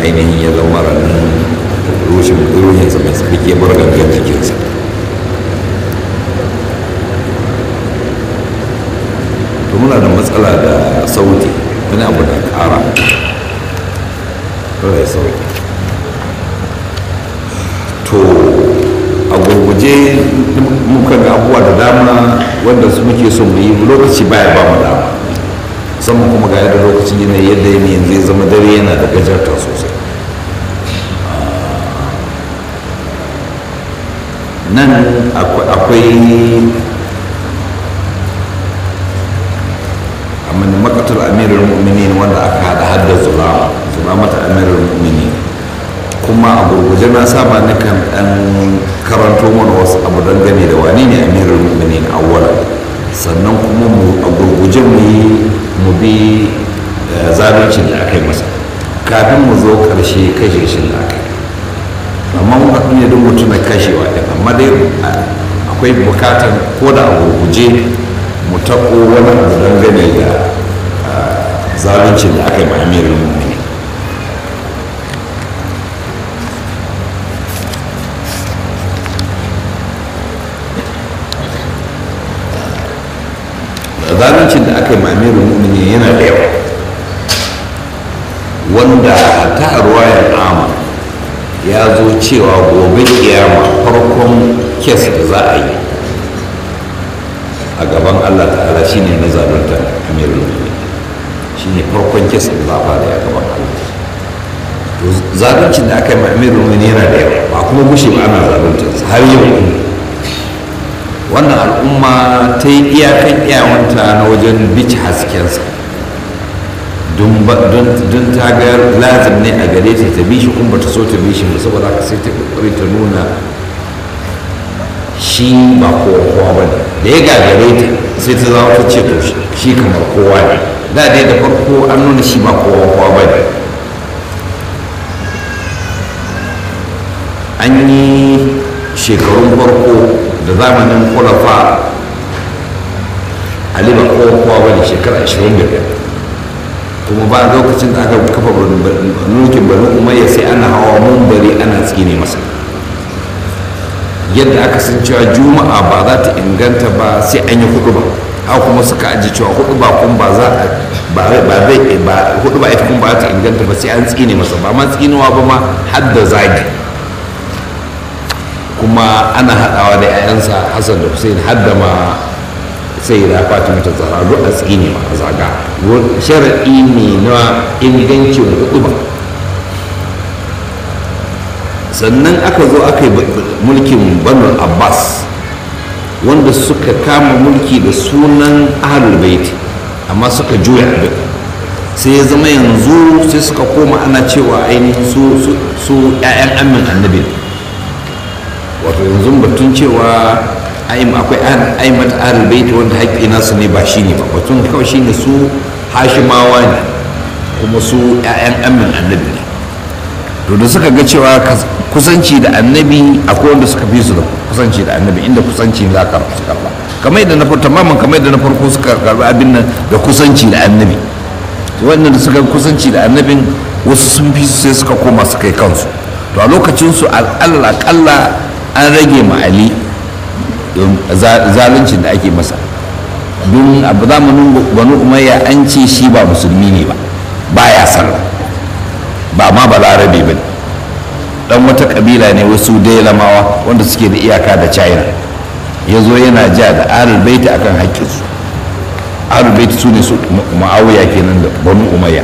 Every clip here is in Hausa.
ainihin ya zama ranar rushin ruhinsa mai tsarki ya bar gangan jikinsa to muna da matsala da sauti wani abu da ƙara kawai ya sauti to a gurguje muka ga abubuwa da dama wanda su muke so mu yi lokaci baya ba mu dama musamman kuma ga yadda lokacin yanayi yadda yanayin zai zama dare yana da gajarta sosai nan akwai amini makatar amirul mu'minin wanda aka hada hadda zura zura mata amirul mu'minin kuma a gurguje na saba nakan dan karanto mana wasu abu dangane da wani ne amirul mu'minin awwala sannan kuma mu a gurguje mu yi mu bi zaluncin da aka yi masa kafin mu zo karshe kashe shi da aka yi amma mun haɗu ne don mutum na kashewa ɗin amma dai akwai bukatar ko da a gurguje mu taɓo wani abu dangane da zaluncin da aka yi ma amirul mu'minin zaluncin da aka yi mamirin mu'mini yana da yawa wanda ta ruwayar ama ya zo cewa gobe kiyama farkon kes da za a yi a gaban allah ta'ala shine na zalunta amirin mu'mini shine farkon kes da za a fara a gaban allah to zaluncin da aka yi mamirin mu'mini yana da yawa ba kuma gushe ba ana zalunta har yau wannan al'umma ta yi iyakan iyawanta na wajen bici haskensa don ta ga lazim ne a gare ta ta bi shi kuma ta so ta bi shi saboda haka sai ta kokari ta nuna shi ba kowa kowa ba ne da ya gagare ta sai ta zama ta ce to shi kamar kowa ne da dai da farko an nuna shi ba kowa kowa ba ne an yi shekarun farko da zamanin kulafa ali ba kowa kowa bane shekara 25 kuma ba lokacin da aka kafa mulkin bani umayya sai ana hawa mumbari ana tsine masa yadda aka san cewa juma'a ba za ta inganta ba sai an yi hudu ba haka kuma suka aji cewa hudu ba kun ba za a ba zai ba hudu ba ita kun ba ta inganta ba sai an tsine masa ba ma tsinewa ba ma har da zagi kuma ana haɗawa da 'ya'yansa hassan da hussein har da ma sai da fatima ta zara duk a tsine ma a zaga sharaɗi ne na ingancin hudu ba sannan aka zo aka yi mulkin banu abbas wanda suka kama mulki da sunan ahlul baiti amma suka juya abin sai ya zama yanzu sai suka koma ana cewa ainihin su 'ya'yan amin annabi wato yanzu batun cewa akwai aimat ahlul baiti wanda haƙƙi nasu ne ba shi ne ba batun kawai shi ne su hashimawa ne kuma su 'ya'yan amin annabi ne to da suka ga cewa kusanci da annabi akwai wanda suka fi su da kusanci da annabi inda kusanci za ka su karba kamar yadda na farko tamamin kamar yadda na farko suka karba abin nan da kusanci da annabi wannan da suka kusanci da annabin wasu sun fi su sai suka koma su kai kansu to a lokacin su al'alla akalla an rage ma ali zaluncin da ake masa don abu zamanin banu umayya an ce shi ba musulmi ne ba baya sallah ba ma balarabe ba dan wata kabila ne wasu lamawa wanda suke da iyaka da china ya zo yana ja da ahlul baiti akan haƙƙinsu ahlul baiti su ne su ma'awiya kenan da banu umayya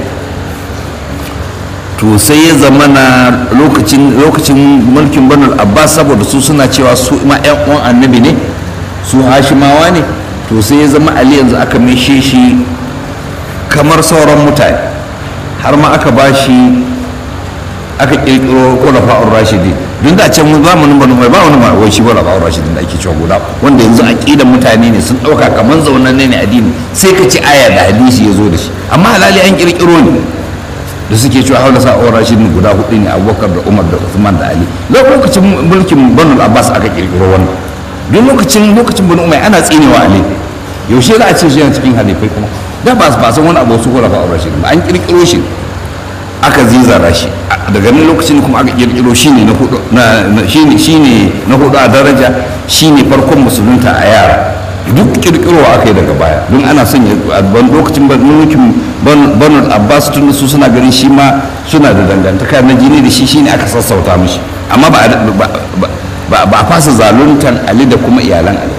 to sai ya zama na lokacin lokacin mulkin banu abbas saboda su suna cewa su ma yan uwan annabi ne su hashimawa ne to sai ya zama ali yanzu aka mishe shi kamar sauran mutane har ma aka ba shi aka kirkiro kulafa'ur rashidin don da can zamanin banu mai ba wani ma wai shi kulafa'ur rashidin da ake cewa guda wanda yanzu aqidan mutane ne sun dauka kaman zaunan ne addini sai ka ci aya da hadisi ya zo da shi amma halali an kirkiro ne da suke cewa haula sa'ur rashidin guda hudu ne abubakar da umar da usman da ali lokacin mulkin banu abbas aka kirkiro wannan duk lokacin lokacin banu umar ana tsinewa ali yaushe za a ce shi yana cikin hadifai kuma da ba ba san wani abu su kulafa'ur rashidin ba an kirkiro shi aka zizara shi daga nan lokacin kuma aka kirkiro shine na hudu na shine shine na hudu a daraja shine farkon musulunta a yara duk kirkirowa aka yi daga baya don ana son ya ban lokacin mulkin banu abbas tun su suna ganin shi ma suna da dangantaka na jini da shi shine aka sassauta mishi amma ba ba a fasa zaluntan ali da kuma iyalan ali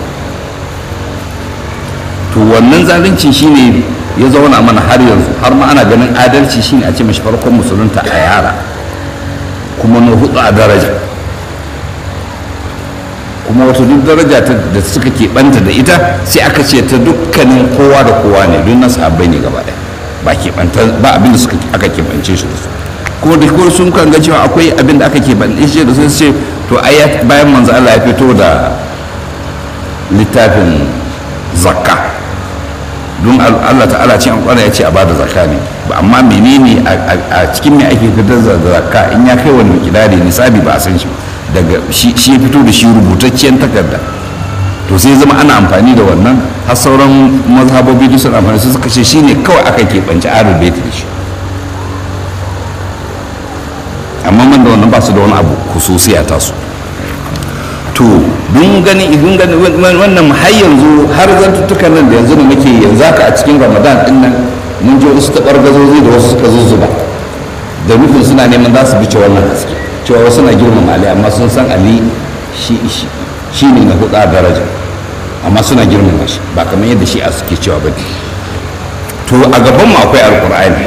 to wannan zalunci shine ya zauna mana har yanzu har ma ana ganin adalci shine a ce mashi farkon musulunta a yara kuma na hudu a daraja kuma wata duk daraja da suka keɓanta da ita sai aka ce ta dukkanin kowa da kowa ne don nasu abai ne gaba ɗaya ba keɓanta ba abin da suka aka keɓance shi da su kuma da kuma sun kan ga cewa akwai abin da aka keɓance shi da su ce to ayat bayan manzo Allah ya fito da littafin zakka don Allah ta'ala ce an kwana ya ce a bada zakka ne ba amma menene a cikin me ake fitar da zakka in ya kai wani kidari nisabi ba a san shi daga shi ya fito da shi rubutacciyar takarda to sai zama ana amfani da wannan har sauran mazhabobi duk sun amfani su suka ce shine kawai aka keɓance ahlul bait da shi amma man da wannan ba su da wani abu khususiya ta su to dun gani dun gani wannan har yanzu har zantuttukan nan da yanzu da muke yanzu haka a cikin ramadan din nan mun je wasu tabar gazozi da wasu suka zuzzuba da nufin suna neman za su bice wannan haske cewa wasu na girmama ali amma sun san ali shi ne na hudu a daraja amma suna girmama shi ba kamar yadda shi a suke cewa ba to a gaban mu akwai alkur'ani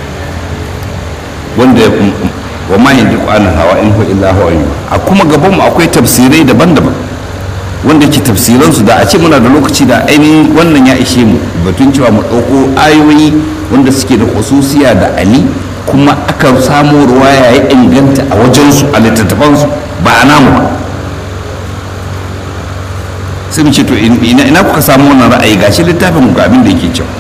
wanda wa ma yanzu ƙwanin hawa in hu illa hawa yi a kuma gaban mu akwai tafsirai daban-daban wanda ke tafsiran su da a ce muna da lokaci da ainihin wannan ya ishe mu batun cewa mu ɗauko ayoyi wanda suke da khususiya da ali kuma aka samu ruwaya ya inganta a wajensu a littattafansu ba a namu ba sai mu ce to ina kuka samu wannan ra'ayi gashi littafin ga abin da yake cewa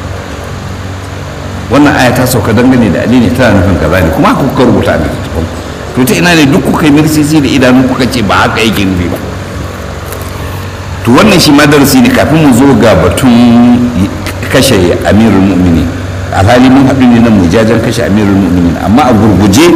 wannan aya ta sauka dangane da ali ne tana nufin kaza ne kuma kuka rubuta a littattafan to ta ina ne duk kuka yi mirsisi da idanu kuka ce ba haka yake nufi ba to wannan shi ma darasi ne kafin mu zo ga batun kashe amirul mu'minin alhali mun haɗu ne nan mu jajen kashe amirul mu'minin amma a gurguje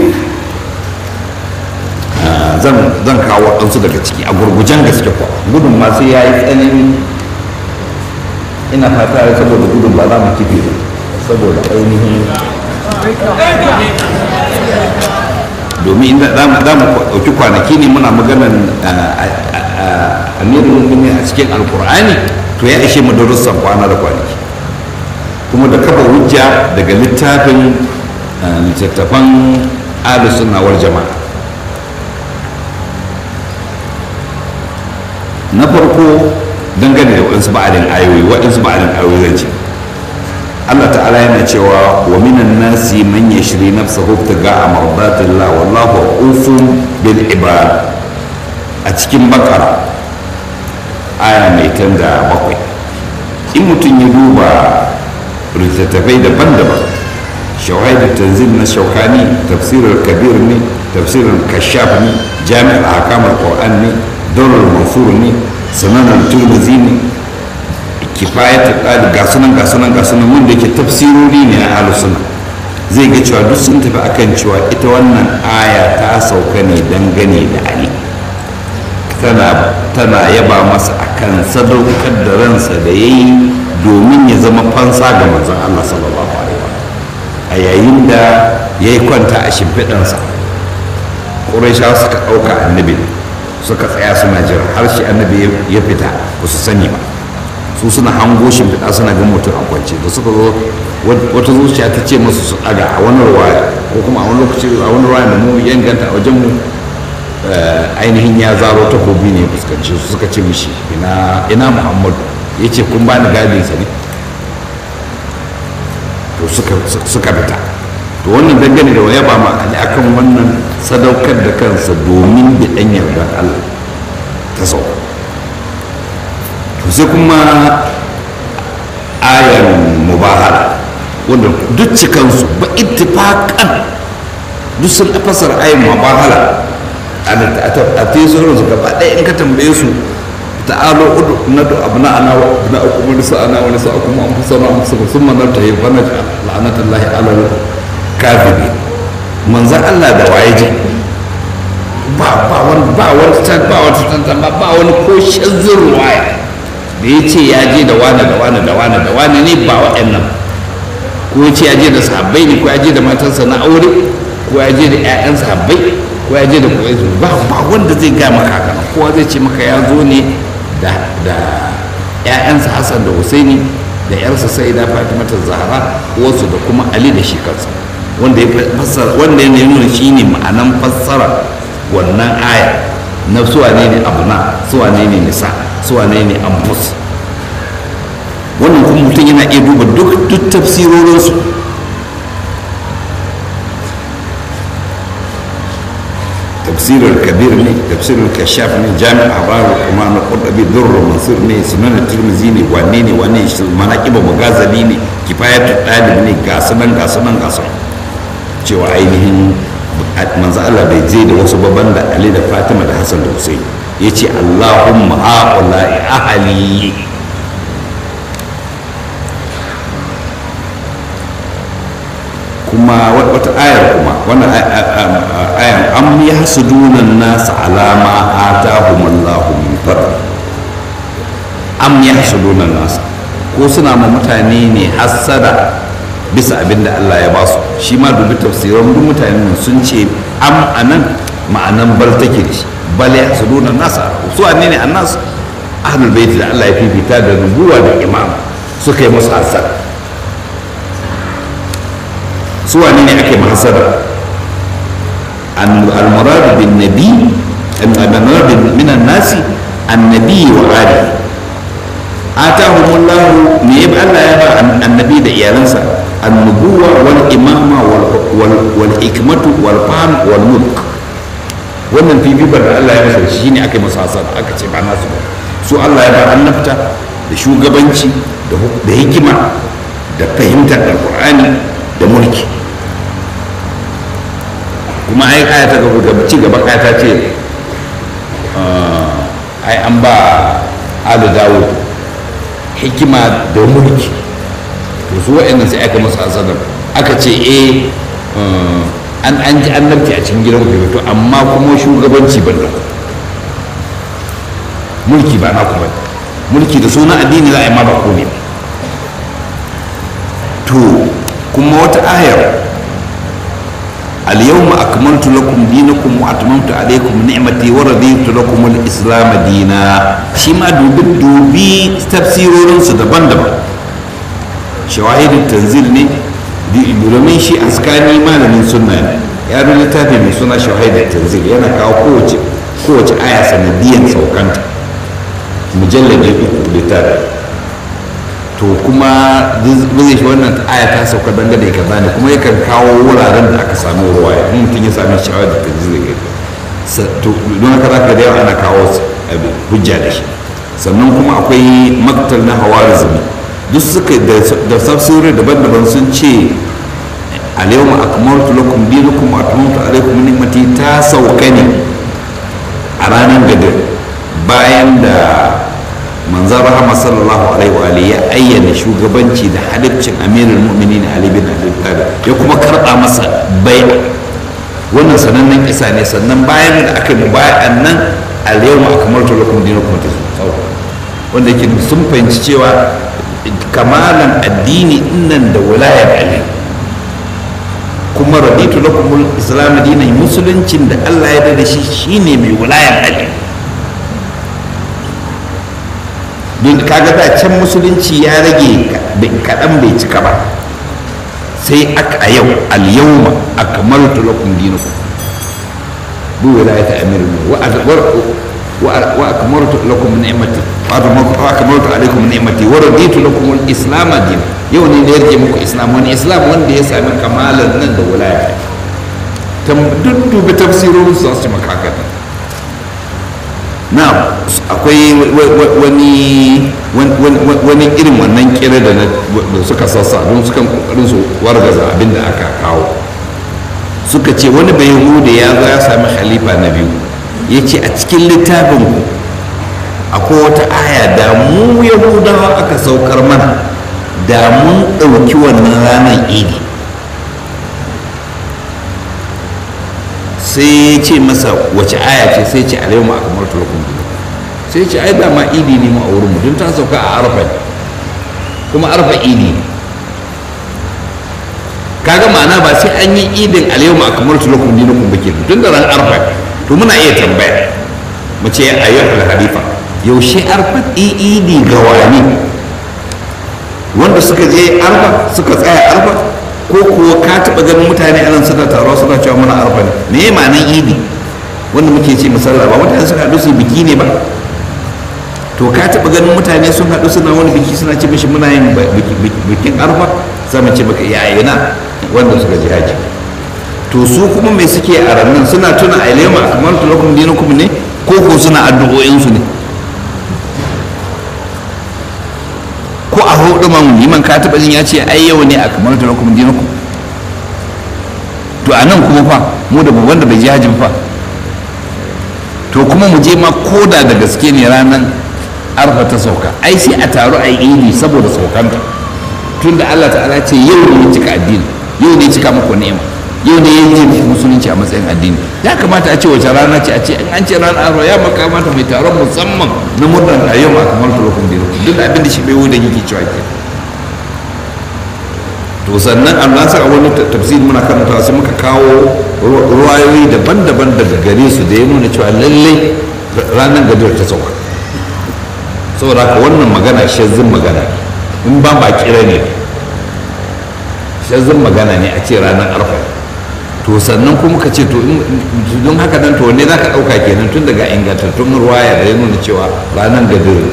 zan kawo waɗansu daga ciki a gurgujen gaske kuwa gudun ma sai ya yi tsanani ina fata ya saboda gudun ba za mu kife ba saboda ainihin domin inda za mu ɗauki kwanaki ne muna maganan amirul mu'minin a cikin alkur'ani to ya ishe mu darussan kwana da kwanaki kuma da kafa hujja daga littafin littattafan sunawar jama'a na farko dangane da waɗansu ba'adin ayoyi waɗansu ba'adin ayoyi zan ce Allah ta'ala yana cewa wa minan nasi man yashri nafsahu ibtiga'a mardatillah wallahu ufun bil ibad a cikin bakara aya mai tanda bakwai in mutum ya duba littattafai daban-daban shawahid tanzil na shaukani tafsirar kabir ne tafsirar kashaf ne jami'ar hakamar qur'an ne daular mansur ne sananar turmuzi ne kifayat qali ga sunan ga sunan ga sunan wanda yake tafsirori ne na ahlus sunna zai ga cewa duk sun tafi akan cewa ita wannan aya ta sauka ne dangane da ali tana tana yaba masa akan sadaukar da ransa da yayi domin ya zama fansa ga manzon Allah sallallahu alaihi wa a yayin da ya yi kwanta a shimfiɗansa ƙuraishawa suka ɗauka annabi suka tsaya suna jira har shi annabi ya fita ba su sani ba su suna hango shimfiɗa suna ga mutum a kwance da suka zo wata zuciya ta ce masu su ɗaga a wani ruwaya ko kuma a wani lokaci a wani ruwaya da mu ya inganta a wajen mu ainihin ya zaro takobi ne fuskanci su suka ce mishi ina muhammadu ya ce kun bani gadinsa ne to suka fita to wannan dangane da waya ba ma ali akan wannan sadaukar da kansa domin da ɗan yardar allah ta sau to sai kuma ayan mubahala wanda duk cikansu ba ittifaqan duk sun fasar ayan mubahala a tesorin su gaba ɗaya in ka tambaye su ta'alo udu na da abna ana wa na akum nisa ana wa nisa akum an fasana an fasana summa nan tayi fa naj la'natullahi ala kafirin manzan Allah da waye je ba ba wani ba wani ba wani tantama ba wani ko shazzin ruwaya da ya ce ya je da wani da wani da wani da wani ne ba waɗannan ko ya ce ya je da sahabbai ne ko ya je da matansa na aure ko ya je da 'ya'yan sahabbai ko ya je da koyi ba ba wanda zai ga maka haka kowa zai ce maka ya zo ne da da 'ya'yansa Hassan da Husaini da 'yarsa Sayyida Fatima ta Zahra wasu da kuma Ali da shi kansa wanda ya fassara wanda ya nuna shine ma'anan fassara wannan aya na suwane ne abuna suwane ne nisa suwane ne anfus wannan kuma mutum yana iya duba duk duk tafsirorinsu tafsirar kabir ne tafsirar kashaf ne jami'a habaru kuma na kudabi durra mansur ne sunan tirmizi ne wane ne wane manaqiba magazali ne kifayatul dalib ne ga sunan ga sunan ga sunan cewa ainihin manzo Allah bai je da wasu babban da Ali da Fatima da Hassan da Hussein yace Allahumma haula'i ahli kuma wata ayar kuma wannan ayar am yahsuduna an-nas ala ma atahumullahu min fadl am yahsuduna an-nas ko suna ma mutane ne hassada bisa abin da Allah ya basu shi ma dubi tafsiran duk mutane sun ce am anan ma'anan bal take da shi bal yahsuduna an-nas su anne ne annas ahlul bait da Allah ya fifita da nubuwa da imam suka yi musu hassada su wane ne ake mahasara al-murad bin nabi al-murad min an-nasi annabi wa ali atahumullahu me ya Allah ya ba annabi da iyalansa annubuwa wal imama wal hikmatu wal fahm wal mulk wannan fifikar da Allah ya masa shi ne aka yi masa hasara aka ce ba nasu ba su Allah ya ba annabta da shugabanci da hikima da fahimtar alqur'ani da mulki kuma ai aya ta gaba ci gaba aya ta ce ai an ba alu dawud hikima da mulki to su wa'annan sai aka masu asadar aka ce eh an an ji annabci a cikin gidan ku to amma kuma shugabanci ban da mulki ba na ku ba mulki da sunan addini za a yi ma ba ku ne to kuma wata ayar اليوم أكملت لكم دينكم وأتممت عليكم نعمتي ورضيت لكم الإسلام دينا شما دوبي دوبي تفسيرون سدبان دبا شواهد التنزيل ني domin shi askani malamin sunna ne ya rubuta littafi mai suna shahid tanzil yana kawo kowace kowace aya sanadiyan saukanta mujalladi uku littafi to kuma zai shi wannan aya ta sauka dangane ka bani kuma yakan kawo wuraren da aka samu ruwa ya mutum ya sami shawar da kaji zai gani don haka za ka da yawa ana kawo hujja da shi sannan kuma akwai maktal na hawarizmi duk suka da tafsiri daban-daban sun ce alyawma akmaltu lakum dinakum wa atmamtu alaykum ni'mati ta sauka ne a ranar gadir bayan da manzan rahama sallallahu alaihi wa ya ayyana shugabanci da haliccin amirul mu'minin ali bin abi talib ya kuma karba masa bai wannan sanannen kisa ne sannan bayan da aka yi bayan nan al-yawma akmaltu lakum dinakum wanda yake sun fahimci cewa kamalan addini nan da wilayar ali kuma raditu lakum al-islam dinan musuluncin da Allah ya da shi shine mai wilayar ali don kaga da can musulunci ya rage kaɗan bai cika ba sai aka a yau al-yawma akmaltu lakum dinakum bi wilayati amirul wa wa akmaltu lakum ni'mati wa akmaltu alaykum ni'mati wa raditu lakum al-islam din yau ne da yarje muku islam wani islam wanda ya sami kamalan nan da wilaya tam duk dubi tafsirorin su su maka na akwai wani wani irin wannan kira da suka sassa don sukan kokarin su wargaza abin da aka kawo suka ce wani bai da ya zo ya sami halifa na biyu ya ce a cikin littafin ku akwai wata aya da mu yahudawa aka saukar mana da mun ɗauki wannan ranar idi sai ya ce masa wace aya ce sai ce alayhi ma akamar tulakun sai ce ai dama idi ne mu a wurin mu don ta sauka a arfa kuma arfa idi ne kaga ma'ana ba sai an yi idin alayhi ma akamar tulakun dinakun ba ke tun da ran arfa to muna iya tambaya mu ce ayyuhal halifa yaushe arfa idi ga wani wanda suka je arfa suka tsaya arfa ko kuwa ka taɓa ganin mutane a nan suna taruwa suna cewa muna arfa ne me ya ma'anan idi wanda muke ce misalla ba mutane suka haɗu su biki ne ba to ka taɓa ganin mutane sun haɗu suna wani biki suna ce mishi muna yin bikin arfa za mu ce maka yayina wanda suka je haji to su kuma mai suke a rannan suna tuna a ilema kamar tulakum dinukum ne ko ko suna addu'o'insu ne ko a hudu man liman ka taba jin ya ce ai yau ne a kamar ta lakum dinakum to a nan kuma fa mu da babban da bai ji hajjin fa to kuma mu je ma koda da gaske ne ranar arfa ta sauka ai sai a taru a yi idi saboda saukanta tun da Allah ta'ala ce yau ne cika addini yau ne cika muku ni'ima yau ne yin yin musulunci a matsayin addini ya kamata a ce wace rana ce a ce in an ce ranar arfa ya makamata mai taron musamman na murnar a yau a kamar tulokun dino duk da abin da shi bai wuda yake cewa ke to sannan Allah sa a wani tafsir muna karantawa sai muka kawo ruwayoyi daban-daban daga gare su da ya nuna cewa lallai ranar gadar ta sauka saboda haka wannan magana shazzin magana in ba ba kira ne shazzin magana ne a ce ranar arfa to sannan kuma ka ce to don haka nan to ne za ka ɗauka kenan tun daga ingantattun ruwaya da ya nuna cewa ranar gadir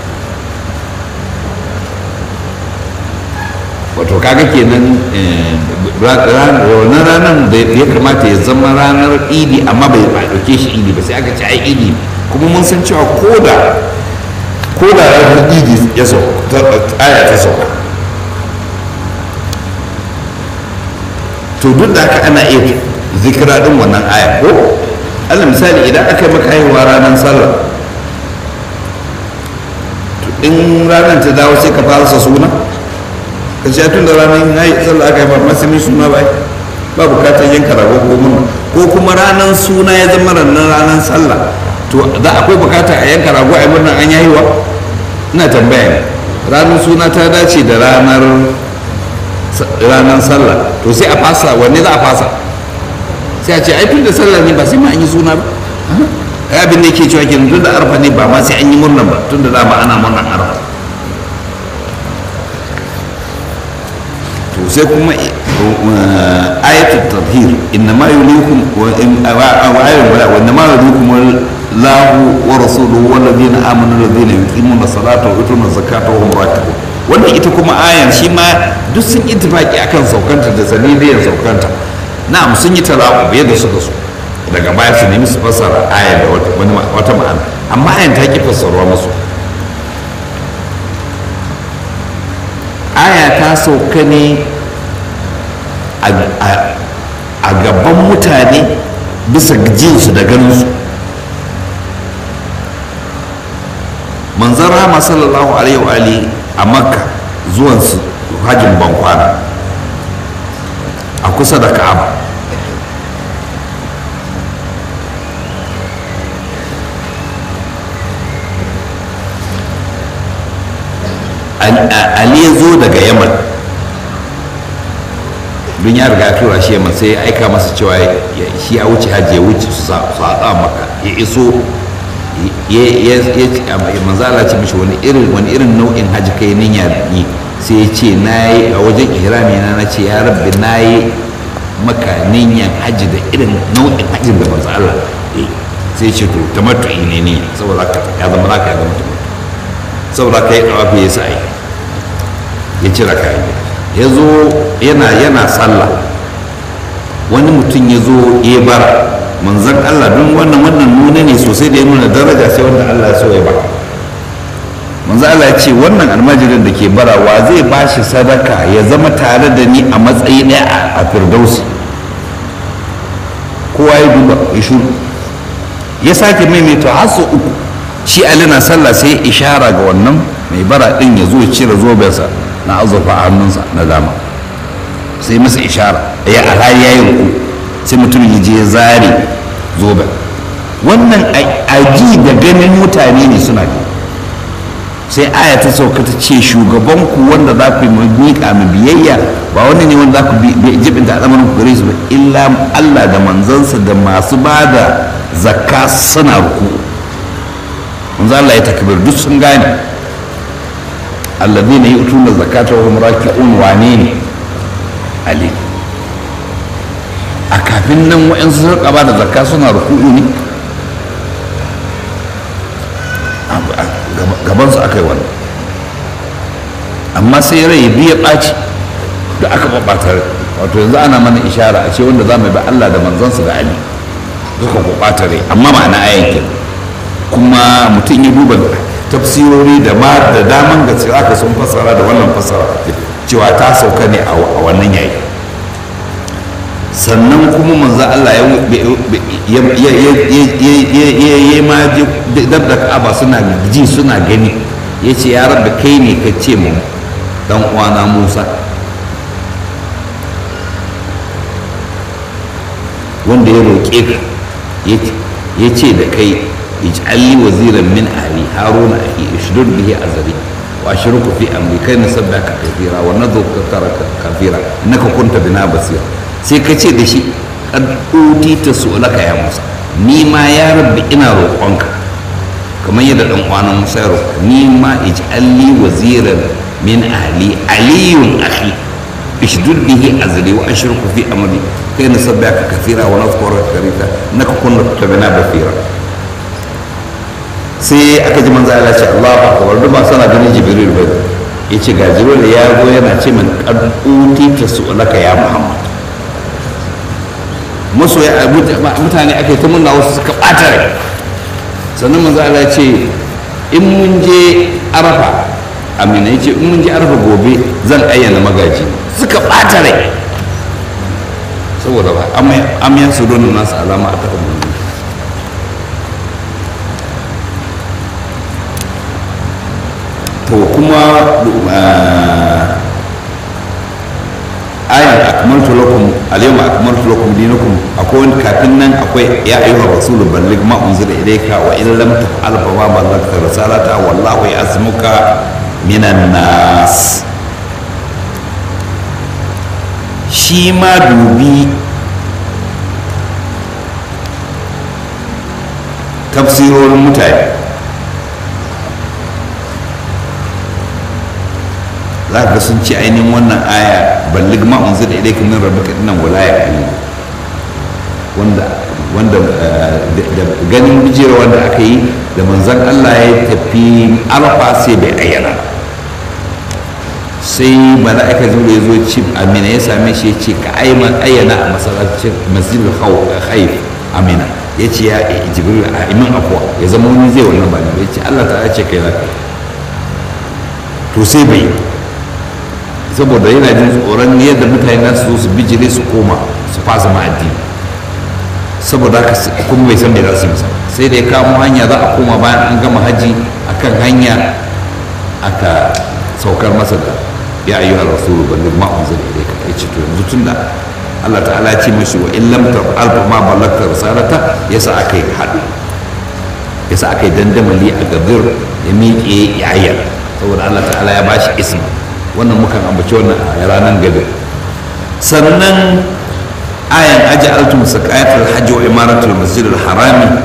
wato kaga kenan wannan ranar da ya kamata ya zama ranar idi amma bai ba ɗauke shi idi ba sai aka ce ai idi kuma mun san cewa ko da ko da ranar idi ya sauka aya ta sauka to duk da haka ana iya zikira din wannan aya ko allah misali idan aka yi maka haihuwa ranar sallah in ranar ta dawo sai ka fara sa suna ka ce tun da ranar sallah aka yi ba masu min suna ba ba bukatar yanka rago ko murna ko kuma ranar suna ya zama ranar ranar sallah to za akwai bukatar a yanka rago a yi murna an yayiwa ina tambaya ne ranar suna ta dace da ranar ranar sallah to sai a fasa wanne za a fasa sai a ce ai tun da sallah ne ba sai ma an yi suna ba ai abin da yake cewa ke tun da arfa ne ba ma sai an yi murnan ba tun da dama ana murnan arfa to sai kuma ayatul tadhir inna ma yulikum wa ayatul wala wa inna ma yulikum lahu wa rasuluhu wal ladina amanu alladhina yuqimuna salata wa yutuna zakata wa hum raki'un wannan ita kuma ayan shi ma duk sun ittifaki akan saukanta da sanidiyar saukanta na'am sun yi talabu yadda suka so daga baya su nemi su fassara ayan da wata ma'ana amma ayan ta ki fassarwa musu aya ta sauka ne a gaban mutane bisa jinsu da ganinsu manzan rama sallallahu alaihi wa a makka zuwansu hajjin bankwana a kusa da ka'aba ali ya zo daga yaman don ya riga tura shi yaman sai ya aika masa cewa shi a wuce hajji ya wuce su haɗa maka ya iso manzala ce mishi wani irin wani irin nau'in hajji kai niyya yi sai ya ce na yi a wajen ihrami na na ce ya rabbi na yi maka niyyan hajji da irin nau'in hajjin da manzo Allah sai ce to tamattu'i ne ne saboda ya zama zaka ya zama tamattu saboda ka yi ɗawafi ya sa'i ya cire kayan ya zo yana yana sallah wani mutum ya zo ya bara manzan Allah don wannan wannan nuna ne sosai da ya nuna daraja sai wanda Allah ya so ya ba manzan Allah ya ce wannan almajirin da ke bara wa zai ba shi sadaka ya zama tare da ni a matsayi ɗaya a firdausi kowa ya duba ya shuru ya sake maimaita har sau uku shi ali na sallah sai ishara ga wannan mai bara din ya zo ya cire zobensa na azurfa a hannunsa na dama sai masa ishara ya alhali ya yi ruku sai mutum ya je zare zoben wannan aji da ganin mutane ne suna gani sai aya ta sauka ta ce shugabanku wanda za ku yi miƙa mu biyayya ba wani ne wanda za ku jibinta al'amarin ku gare su ba illa Allah da manzansa da masu ba da zakka suna ruku manzo Allah ya takbir duk sun gane alladhina yu'tuna zakata wa hum raki'un wane ne ali a kafin nan wa'ansu sun ba da zakka suna ruku'u ne gabansu aka yi wannan amma sai rai biya ɓaci da aka ɓaɓɓata wato yanzu ana mana ishara a ce wanda za mu bi Allah da manzansa da Ali suka ɓaɓɓata rai amma ma'ana ayankin kuma mutum ya duba tafsirori da ma da daman gaske aka sun fassara da wannan fassara cewa ta sauka ne a wannan yayi sannan kuma manzo Allah ya ya ma dab da Ka'aba suna ji suna gani ya ce ya rabbi kai ne ka ce mu dan uwana Musa wanda ya roƙe ka ya ce da kai ij'alli waziran min ahli haruna ahi ishdud bihi azri wa ashruku fi amri kai nasabbaka kathira wa nadhuka kathira innaka kunta bina basira sai ka ce da shi kad ta su'alaka ya musa ni ma ya rabbi ina roƙonka kamar yadda dan uwana musa ya roƙa ni ma ij'alli waziran min ahli aliyun akhi ishdud bihi azri wa ashruku fi amri kai nasabbaka kathira wa nadhkuruka kathira innaka kunta bina basira sai aka ji manzo Allah ce Allahu akbar duk ba sana ganin jibril ba yace ga jibril ya zo yana ce min qad ta su'alaka ya muhammad masoya mutane aka yi ta munna wasu suka ɓata rai sannan manzo Allah ce in mun je arafa amina ya ce in mun je arafa gobe zan ayyana magaji suka ɓata rai saboda ba amiyan su don nasu alama a taɓa mun to kuma ayan akmaltu lakum al-yawma akmaltu lakum dinakum akwai wani kafin nan akwai ya ayyuhar rasul balligh ma unzila ilayka wa in lam taf'al fa ma ballaghta risalata wallahu ya'zimuka minan nas shi ma dubi tafsirorin mutane za ka sun ci ainihin wannan aya ballig ma unzila ilayka min rabbika dinnan walaya ali wanda wanda da ganin bijira wanda aka yi da manzon Allah ya tafi arfa sai bai ayyana sai mala'ika zuwa ya zo ci amina ya same shi ya ce ka ayyana a masallacin masjidul khayf amina ya ce ya jibril a imin afwa ya zama wani zai wannan ba ya ce Allah ta ce kai zaka to sai bai saboda yana jin tsoron yadda mutane na su zo su bijire su koma su fasa ma addini saboda haka kuma bai san me za su yi masa sai da ya kamo hanya za a koma bayan an gama haji akan hanya aka saukar masa da ya ayyuha rasulu balligh ma unzila ilayka ya ce to yanzu tunda Allah ta'ala ya ce mashi wa in lam taf'al fa ma ballagta risalata yasa aka yi haɗu yasa aka yi dandamali a gabir ya miƙe ya ayyana saboda Allah ta'ala ya bashi isma wannan mukan ambaci wannan a ranar gabir sannan ayan aja'altum saqayatul hajji wa imaratul masjidil harami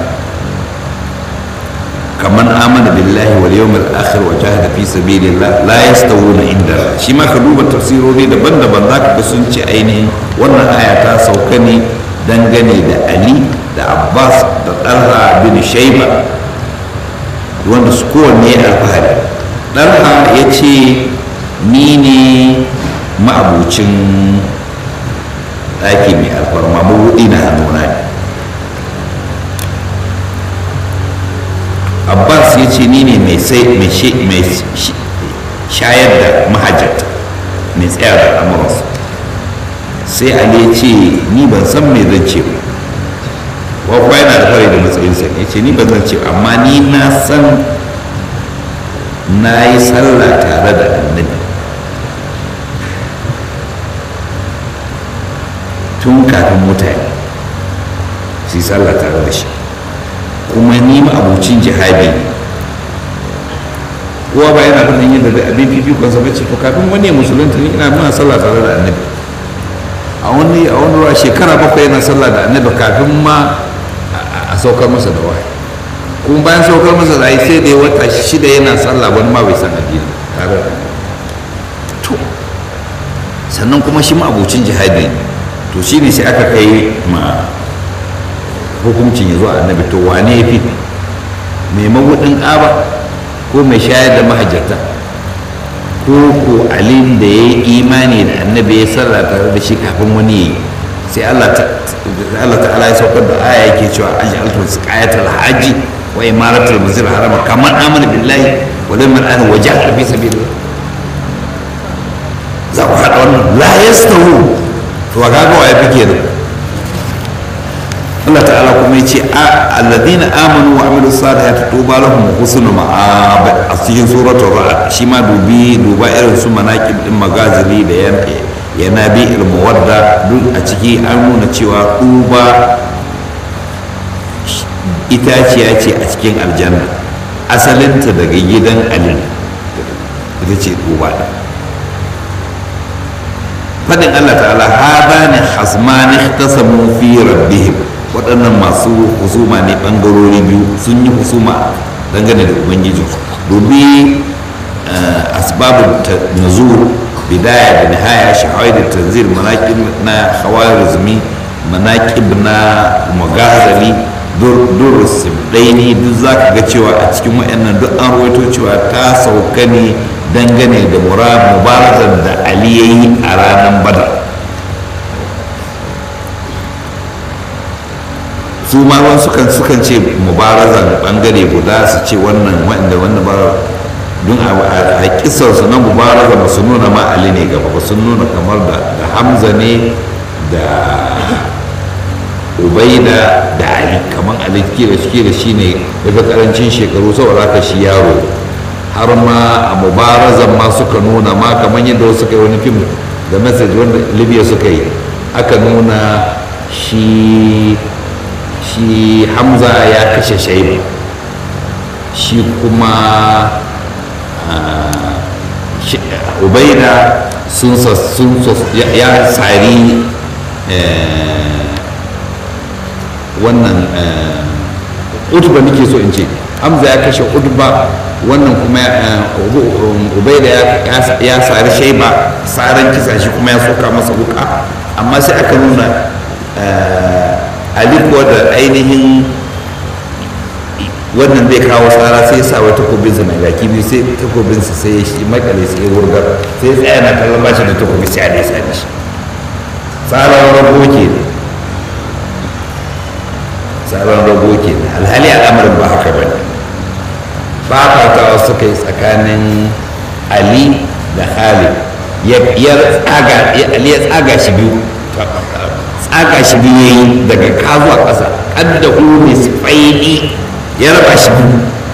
kaman amana billahi wal yawmil akhir wa jahada fi sabilillah la yastawuna inda shi ma ka duba tafsirori daban-daban zaka ga sun ce ainihin wannan aya ta sauka ne dangane da Ali da Abbas da Talha bin Shayba wanda su kowanne alfahari Talha ya ce ni ne ma'abucin ɗaki mai alfarma mabuɗi na hannuna ne abbas ya ce ni ne mai shayar da mahajjata mai tsaya da al'amuransu sai ali ya ce ni ban san me zan ce ba wakwa yana da fari da matsayinsa ya ce ni ban zan ce amma ni na san na yi sallah tare da annabi tun kafin mutane su yi sallah tare da shi kuma ni ma abucin jihadi ne kowa ba yana faɗin yin da abin fifikon sa bace to kafin wani ya musulunta ni ina muna sallah tare da annabi a wani a wani ruwa shekara bakwai yana sallah da annabi kafin ma a saukar masa da wahayi kuma bayan saukar masa da wahayi sai da ya wata shida yana sallah wani ma bai san addini tare da to sannan kuma shi ma abucin jihadi to shine sai aka kai ma hukuncin ya zo annabi to wane ya fi mai mabudin ƙaba ko mai shayar da mahajjata ko ko alim da ya yi imani da annabi ya sarra tare da shi kafin wani ya yi sai Allah ta'ala ya saukar da aya yake cewa an ja'altu siqayatal haji wa imaratul masjid harama kamar amana billahi wa lam an wajha fi sabilillah za ku haɗa wannan la yastawu to ga ga waye fike da Allah ta'ala kuma ya ce alladina amanu wa amilu salihati tuba lahum husnul ma'ab a cikin suratul ra'd shi ma dubi duba irin su manaqib din magazili da yan yana bi il muwadda duk a ciki an nuna cewa tuba itaciya ce a cikin aljanna asalinta daga gidan ali ita ce tuba da fadin Allah ta'ala hadani hasmani ihtasamu fi rabbihim waɗannan masu husuma ne ɓangarori biyu sun yi husuma dangane da ubangiji dubi asbabun nazur bidaya da nihaya shahawai da tanzir manaƙib na hawarizmi manaƙib na magazali dur simdaini duk za ka ga cewa a cikin waɗannan duk an rawaito cewa ta sauka ne dangane da mubarazar da ali ya yi a ranar badar su ma wani sukan sukan ce mubarazan bangare guda su ce wannan wanda wannan ba don a kisar su na mubaraza ba su nuna ma ali ne gaba ba sun nuna kamar da hamza ne da ubaida da ali kamar ali kira shi da shi ne daga karancin shekaru saboda haka shi yaro har ma a mubarazan ma suka nuna ma kamar yadda wasu suka yi wani fim da message wanda libya suka yi aka nuna shi shi hamza ya kashe shaiba shi kuma ubaida sun ya tsari wannan utba nake so in ce hamza ya kashe utba wannan kuma ubaida ya tsari shaiba tsarin kisa shi kuma ya soka masa wuka amma sai aka nuna alikuwa da ainihin wannan zai kawo tsara sai sa wai takobinsa mai baki biyu sai takobinsa sai ya shi makale sai ya wurgar sai tsaya na kallon bashi da takobi sai a ne sa shi tsaron rago ke ne tsaron rago ke ne alhali al'amarin ba haka ba ne fafatawa suka yi tsakanin ali da khalid ya tsaga shi biyu tsaga shi biyu ya yi daga ka zuwa ƙasa ƙadda umi sifaini ya raba shi biyu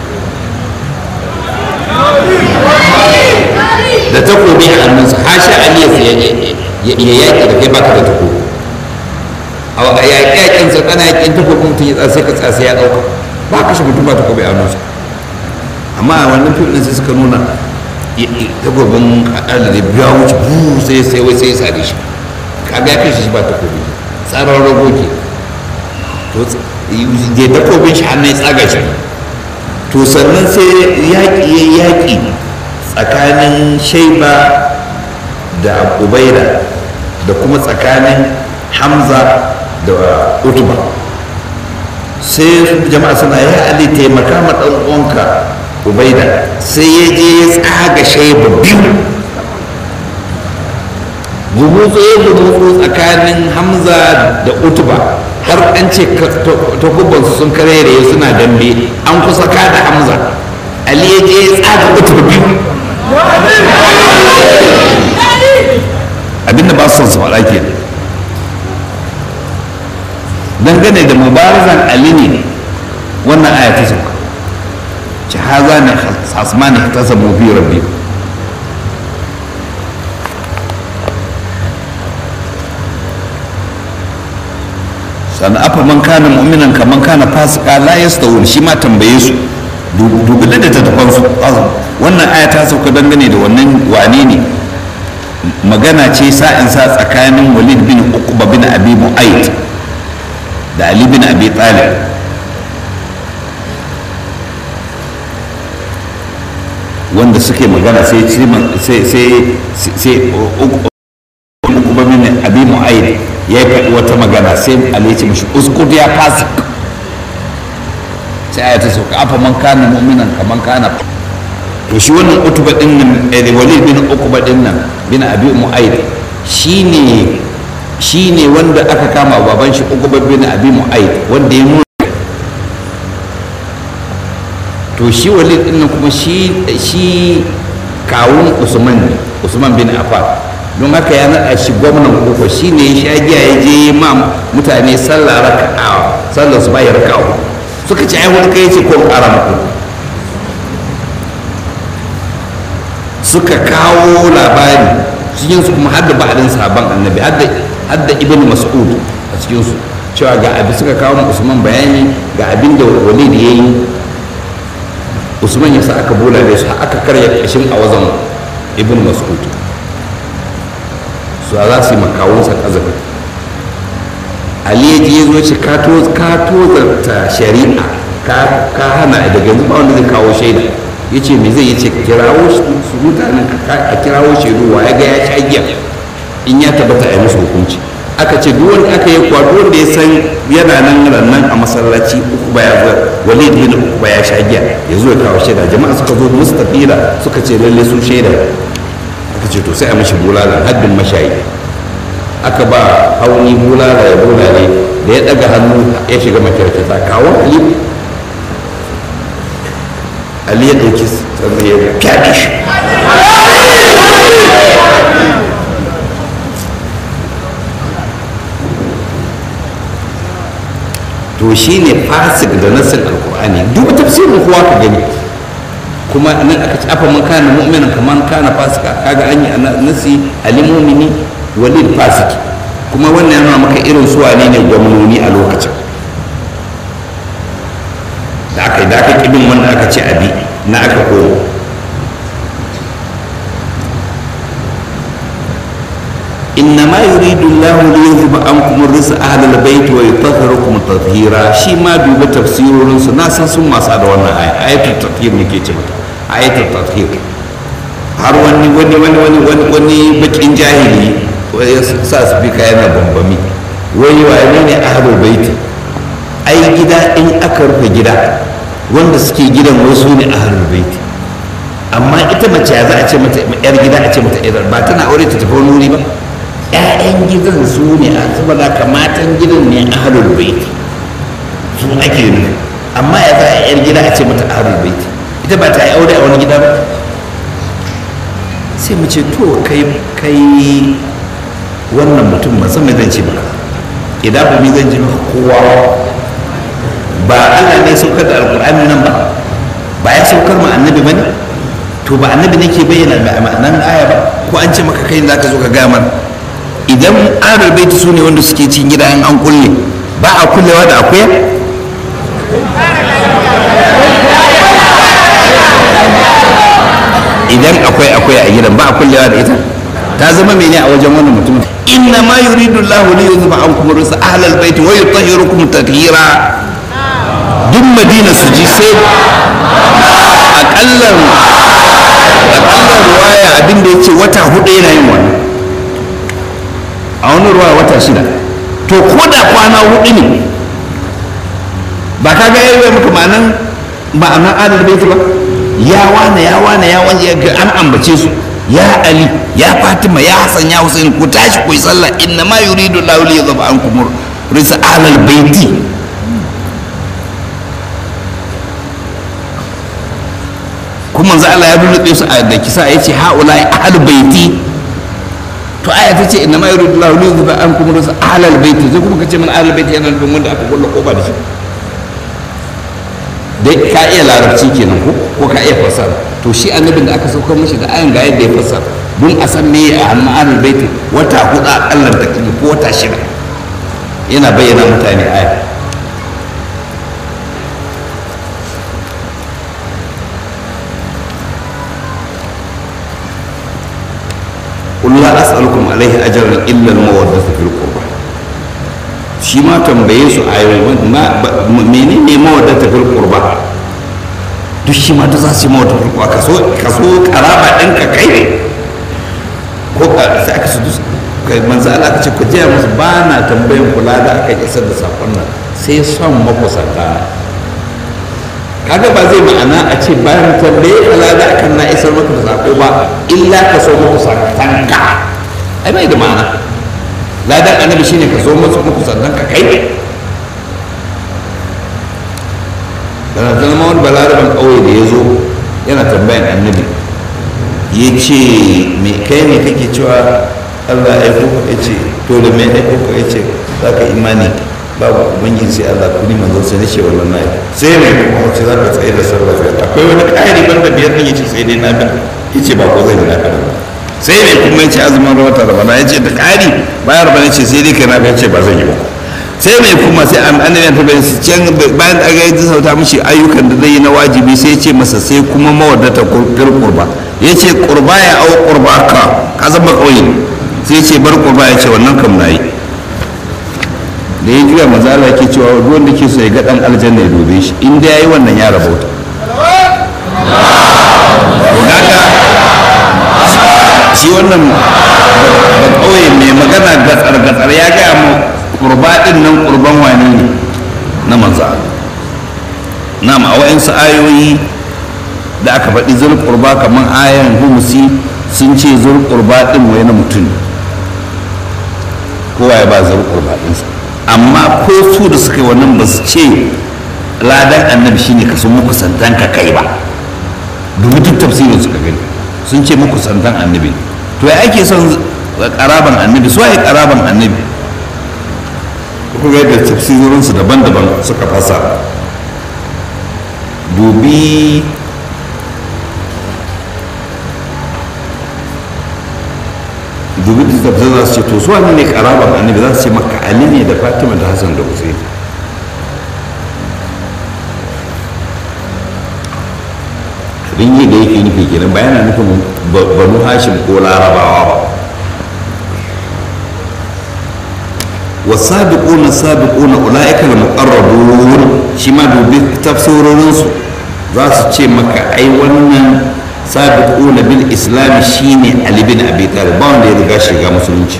da takobi a hannunsa hasha aliyu ya yaƙi da kai baka da takobi a yaƙi yaƙinsa ana yaƙin takobin mutum ya tsasa ka tsasa ya ɗauka ba kashe mutum ba takobi a hannunsa amma a wannan fim ɗin sai suka nuna takobin ƙaɗa da biya wuce buu sai sai wai sai ya sare shi kaga ya kashe shi ba takobi tsaron rago ke to da takobin shi hannun ya tsaga shi to sannan sai yaƙi ya yaƙi tsakanin shaiba da ubaida da kuma tsakanin hamza da utuba sai jama'a suna ya ali taimaka ma ɗan uwanka ubaida sai ya je ya tsaga shaiba biyu gumutsu ya gumutsu tsakanin hamza da utuba har an ce takubansu sun karere suna dambe an kusa kada hamza ali ya je ya tsaga utuba biyu abinda ba su son su faɗa ke dangane da mubarazan ali ne wannan aya ta sauka ci haza ne hasmani ta samu fi rabbi sannan afa man kana mu'minan kaman kana fasika la yastawun shi ma tambaye su dubi da tattafan su wannan aya ta sauka dangane da wannan wane ne magana ce sa'in sa tsakanin walid bin uqba bin abi mu'ayyid da ali bin abi talib wanda suke magana sai sai sai sai uqba bin abi mu'ayyid ya faɗi wata magana sai ali ya ce mashi uskud ya fasik sai aya ta sauka afa man kana mu'minan kaman kana to shi wannan utuba din nan walid bin uqba din nan bin abi mu'ayyid shine shine wanda aka kama baban shi uqba bin abi mu'ayyid wanda ya nuna to shi walid din nan kuma shi shi kawun usman ne usman bin affan don haka ya naɗa shi gwamnan koko shi ne ya sha giya ya je ma mutane sallah raka'a sallar su bai raka'a suka ci ai wani kai ce ko ƙara muku suka kawo labari cikin su kuma hadda ba'adin sahaban annabi hadda ibn mas'ud a cikin su cewa ga abin suka kawo usman bayani ga abin da walid ya yi usman ya sa aka bola da su aka karya kashin a wazan ibn mas'ud su za su yi makawunsa kazafi ali ya je ya zo ce ka tozarta shari'a ka hana daga yanzu ba wanda zai kawo shaida ya ce me zai yace kirawo su mutanen a kirawo shaidu wa ya ga ya sha giya in ya tabbata a yi musu hukunci aka ce duk wanda aka yi kwa duk wanda ya san yana nan rannan a masallaci uku ba ya zo walid bin uku ba ya sha giya ya zo ya kawo shaida jama'a suka zo musu tafira suka ce lalle su shaida aka ce to sai a mashi bulala haddin mashayi aka ba hauni bulala ya bulale da ya daga hannu ya shiga makyarkata kawo ali ali ya ɗauki sannan ya fyaɗe shi to shi ne fasik da nasir alkur'ani duk tafsirin kowa ka gani kuma nan aka ci afa man kana mu'minan kaman kana fasika kaga an yi nasi alimumini walid fasiki kuma wannan yana maka irin su wane ne gwamnoni a lokacin da aka yi da aka kibin wanda aka ce abi na aka koyo إنما يريد الله ليذهب عنكم الرزق أهل البيت ويطهركم تطهيرا شي ما دوب تفسير ناسا ثم سأل وانا آية آية التطهير نكي متى آية التطهير har wani wani wani wani wani wani bakin jahili ya sa su fi yana bambami wani wane ne ahlul baiti ai gida in aka rufe gida wanda suke gidan wasu ne ahlul baiti amma ita mace ya za a ce mata yar gida a ce mata yar ba tana aure ta tafi wani wuri ba ƴaƴan gidan su ne a saboda ka matan gidan ne ahlul baiti su ake nufi amma ya za a yar gida a ce mata ahlul baiti ita ba ta yi aure a wani gida ba sai mu ce to kai kai wannan mutum ban san me zan ce maka idan ba mi zan ce maka kowa ba Allah ne saukar da alkur'ani nan ba ba ya saukar ma annabi bane to ba annabi ne ke bayyana ma'anan aya ba ko an ce maka kai za ka zo ka gaya mana idan ahlul baiti su ne wanda suke cikin gida in an kulle ba a kullewa da akuya idan akwai akwai a gidan ba a kullewa da ita ta zama mene a wajen wannan mutum inna ma yuridu Allahu li yuzhiba ankum rusa ahlal baiti wa yutahhirukum tatheera duk madina su ji sai akallan akallan ruwaya abin da yace wata hudu yana yin wannan a wani ruwaya wata shida to ko da kwana hudu ne ba ka ga yayi maka ma'anan ma'anan ahlal baiti ba ya wane ya wane ya wane ga an ambace su ya ali ya fatima ya hasan ya husain ku tashi ku yi sallah inna ma yuridu lahu li yadhaba ankum risa alal baiti kuma manzo Allah ya rubuce su a da kisa yace haula ahlul baiti to aya ta ce inna ma yuridu lahu li yadhaba ankum risa alal baiti sai kuma kace man alal baiti yana nufin wanda aka kulla koba da shi dai ka iya larabci kenan ko ko ka iya fasara to shi annabin da aka saukar mashi da ayan ga yadda ya fasara don a san me a hannun ahlul baiti wata hudu a kallar ta ko wata shida yana bayyana mutane aya قل لا أسألكم عليه أجرا إلا المودة في القربى shi ma tambaye su a menene mawadata fil qurba duk shi ma duk za su yi mawadata fil qurba kaso kaso karaba ɗin ka kai ne ko ka sai aka su dus kai manzo Allah ka ce ku je musu ba na tambayan kula da aka isar da sakon nan sai son makusanta na kaga ba zai ma'ana a ce bayan tambaye kula da akan na isar maka da sako ba illa ka so makusantanka ai bai da ma'ana ladan annabi shine ka so masu muku sannan ka kai dana zama wani balaraban ƙauye da ya zo yana tambayan annabi ya ce me kai ne kake cewa allah ya aiko ya ce to da mai aiko ya ce za ka imani babu ubangiji sai allah kuni manzon sai na ce wannan na sai mai kuma wace za ka tsaye da sallah akwai wani ƙari banda biyar ɗin ya ce sai dai na bin ya ce ba ko zai na bin ba sai ne kuma ya ce azumin wata rabana ya ce da ƙari bayan rabana ce sai dai kai na ce ba zan yi ba sai mai kuma sai an an ta bayan can bayan da ga sauta mishi ayyukan da zai yi na wajibi sai ya ce masa sai kuma mawaddata kul qurba ya ce qurba ya au qurba ka ka zama kauye sai ya ce bar qurba ya ce wannan kam nayi da ya juya maza Allah ke cewa duk wanda ke so ya ga dan aljanna ya dobe shi in da yayi wannan ya rabauta shi wannan ba kawai mai magana gatsar-gatsar ya gaya mu kurba din nan kurban wani ne na manza na ma wa'insu ayoyi da aka faɗi zur kurba kamar ayan humusi sun ce zur kurba din wai na mutum kowa ya ba zur kurba ɗinsa amma ko su da suka yi wannan ba su ce ladan annabi shine ka so muku santan ka kai ba dubi duk tafsirin suka gani sun ce muku santan annabi to ya ake son karaban annabi su waye karaban annabi ku ga yadda tafsirorinsu daban-daban suka fasa dubi dubi da tafsir za su ce to su wani ne karaban annabi za su ce maka ali ne da fatima da hassan da hussein ringi da yake nufi kenan ba yana nufin banu hashim ko larabawa ba wasabiquna sabiquna ulaika al-muqarrabun shi ma dubi tafsirorin su za su ce maka ai wannan sabiquna bil islam shine ali bin abi talib ba wanda ya riga shiga musulunci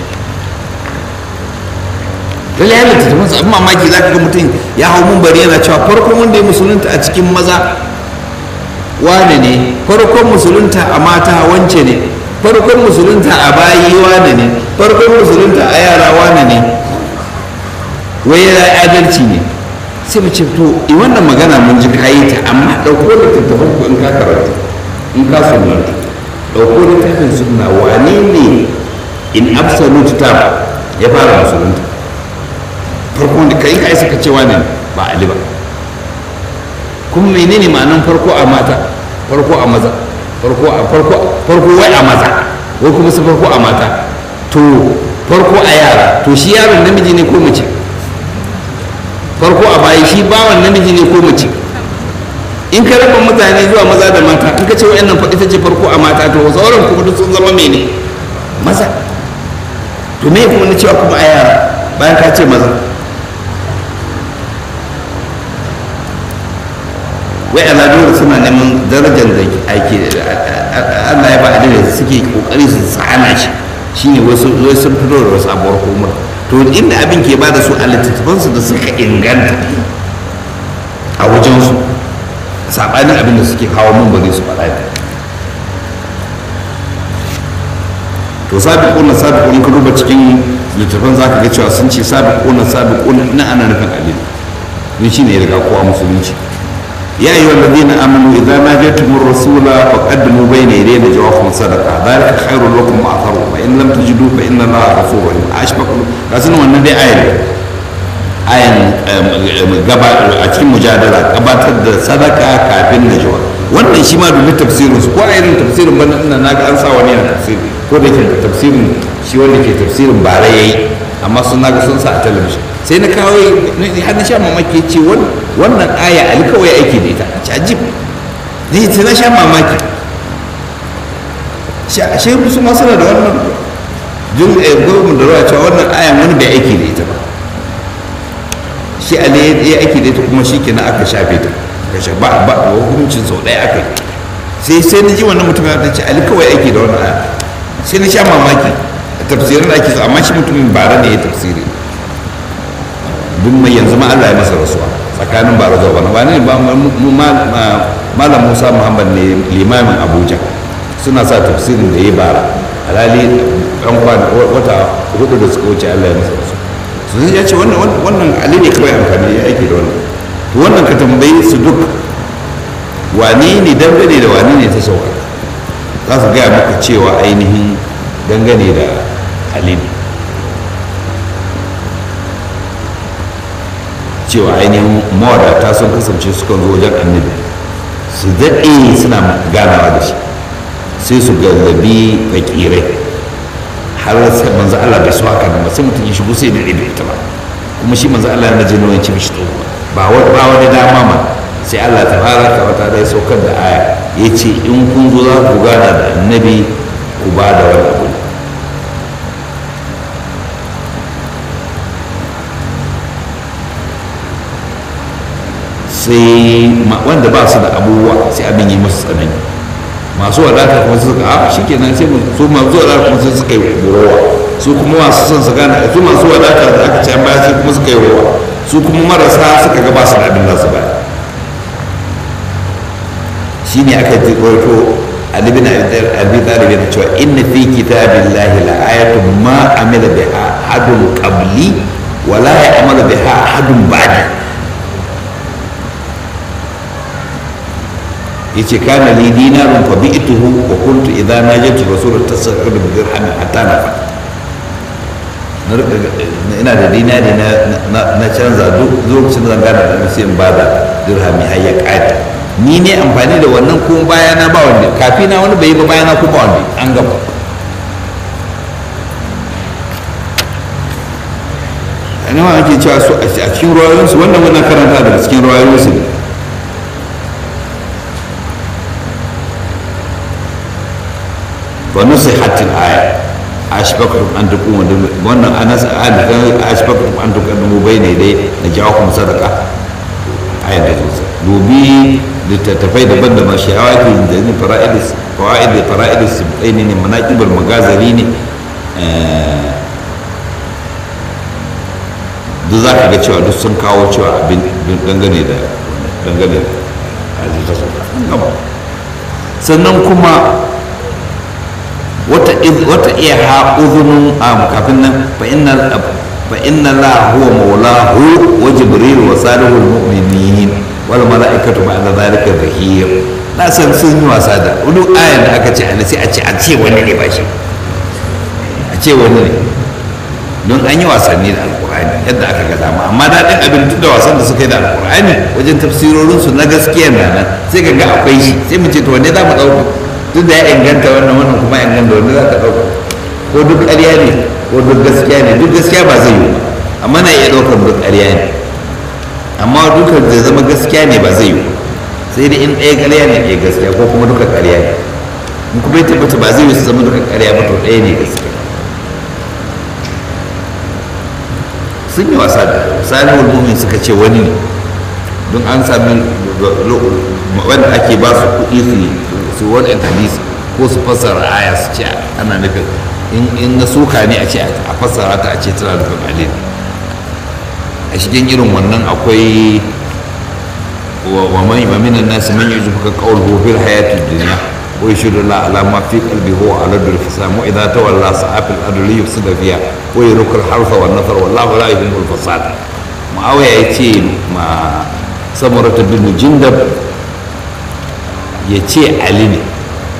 lalle ya littatta masa abin mamaki za ka ga mutum ya hau mun bari yana cewa farkon wanda ya musulunta a cikin maza wane ne farkon musulunta a mata wance ne farkon musulunta a bayi wane ne farkon musulunta a yara wane ne wai yana adalci ne sai mu ce to i wannan magana mun ji kayi ta amma ɗauko littattafan ku in ka karanta in ka sunanta ɗauko littafin sunna wane ne in absolute term ya fara musulunta farko da kai ka isa ka ce wane ba ali ba kuma menene ma'anan farko a mata farko a maza farko a farko farko wai a maza wai kuma su farko a mata to farko a yara to shi yaron namiji ne ko mace farko a bayi shi bawan namiji ne ko mace in ka raba mutane zuwa maza da mata in ka ce wa'annan faɗi ta ce farko a mata to sauran kuma duk sun zama mene maza to me kuma na cewa kuma a yara bayan ka ce maza wai al'adu suna neman darajar da ake Allah ya ba a da suke kokari su tsana shi shine wasu wai sun fito da wasu abuwar komar to inda abin ke ba da su a littattafansu da suka inganta a wajensu saɓanin abin da suke kawo mun bari su faɗa da to sabiquna sabiquna ka duba cikin littattafan zaka ga cewa sun ce sabiquna sabiquna na ana nufin alil don shine ya riga kowa musulunci يا أيها الذين آمنوا إذا ناجيتم الرسول فقدموا بين يدي نجواكم صدقة ذلك خير لكم وأطهر فإن لم تجدوا فإن الله غفور رحيم أشبك لكن wannan dai ayan ayan gaba a cikin mujadala gabatar da sadaka kafin najwa wannan shi ma dubi tafsirin su ko a irin tafsirin bana ina naga an sa wani yana tafsiri ko da ke tafsirin shi wanda ke tafsirin bare yayi amma sun naga sun sa a talabijin sai na kawo har na sha mamaki ce wannan aya ali kawai aiki da ita a ci ajib ne sai na sha mamaki shi su ma suna da wannan jin gwamnan da ruwa cewa wannan ayan wani bai aiki da ita ba shi ali ya aiki da ita kuma shi kenan aka shafe ta aka shafe ba ba hukuncin sau ɗaya aka yi sai sai na ji wannan mutum ya ce ali kawai aiki da wannan aya sai na sha mamaki a tafsirin da ake so amma shi mutumin bara ne ya tafsiri duk mai yanzu ma Allah ya masa rasuwa tsakanin bara zuwa bana ba ne ba malam Musa Muhammad ne limamin Abuja suna sa tafsirin da ya bara alhali ɗan kwana wata hudu da suka wuce Allah ya masa rasuwa su ya ce wannan wannan ali ne kawai amfani ya aiki da wannan to wannan ka tambayi su duk wane ne dangane da wane ne ta sauka za su gaya maka cewa ainihin dangane da ali ne cewa ainihin mawadata sun kasance sukan zo wajen annabi su daɗe suna ganawa da shi sai su gallabi fakirai har sai manzo Allah bai so haka nan ba sai mutum ya shigo sai da bai ta ba kuma shi manzo Allah yana jin nauyin mishi tsoho ba wani ba wani dama ma sai Allah ta fara ka wata da saukar da aya ya ce in kun zo za ku gana da annabi ku ba da wani abu sai wanda ba su da abubuwa sai abin yi musu tsanani masu wadata kuma suka a shi kenan sai su masu wadata kuma sai suka yi rowa su kuma masu son su gane su masu wadata da aka ce an baya sai kuma suka yi rowa su kuma marasa suka ga ba su da abin da su baya shi ne aka ji ƙwarto Ali bin Abi Talib yana cewa inna fi kitabillahi la ayatun ma amila biha ahadun qabli wa la ya'malu biha ahadun ba'di yace kana li dinarun fa bi'tuhu wa kuntu idza najatu rasul tasarruf bi dirham hatta nafa ina da dinari na canza duk lokacin da zan gana da sai in bada dirhami har ya kare ni ne amfani da wannan kuma bayana ba wanda kafi na wani bai yi ba bayana kuma wanda an gaba ana ma ake cewa su a cikin ruwayoyinsu wannan wannan karanta daga cikin ruwayoyinsu ne ونصحت الآية أشبكتم أن تكونوا وأن أنا أشبكتم أن تقدموا بين يدي نجاحكم صدقة آية نجوز دوبي لتتفاي دبن دما شعوات من فرائد فوائد فرائد السبعين مناكب المغازلين duk za ka ga cewa duk sun kawo cewa abin dangane da dangane da sannan kuma wata iya ha uzunun a kafin nan fa inna la huwa maulahu wa jibril wa salihul mu'minin wal mala'ikatu ba'da zalika zahir na san sun yi wasa da wani ayan da aka ce ana sai a ce a ce wani ne ba shi a ce wani ne don an yi wasanni da alkur'ani yadda aka ga dama amma daɗin abin duk da wasan da suka yi da alkur'ani wajen tafsirorinsu na gaskiya na nan sai ka ga akwai shi sai mu ce to wanne za mu ɗauka duk da ya inganta wannan wannan kuma inganta wanda za ka ɗauka ko duk ƙarya ne ko duk gaskiya ne duk gaskiya ba zai yi ba amma na iya ɗaukar duk ƙarya ne amma duka da zama gaskiya ne ba zai yi ba sai dai in ɗaya ƙarya ne ɗaya gaskiya ko kuma duka ƙarya ne in kuma ya tabbata ba zai yi su zama duka ƙarya ba to ɗaya ne gaskiya sun yi wasa da salihul mumin suka ce wani ne don an sami wanda ake ba su kuɗi su su wani hadisi ko su fassara aya su ce ana nufin in na suka ne a ce a fassara ta a ce tana nufin alin a cikin irin wannan akwai wa man wa minan nas man yujibuka qawluhu fil hayatid dunya wa yashhadu la ala ma fi qalbi huwa ala dul fisam wa idha tawalla sa'a fil ardi yufsida fiha wa yurukul harfa wan nasr wallahu la yuhibbul fasad muawiya yace ma samurata bin jindab ya ce ali ne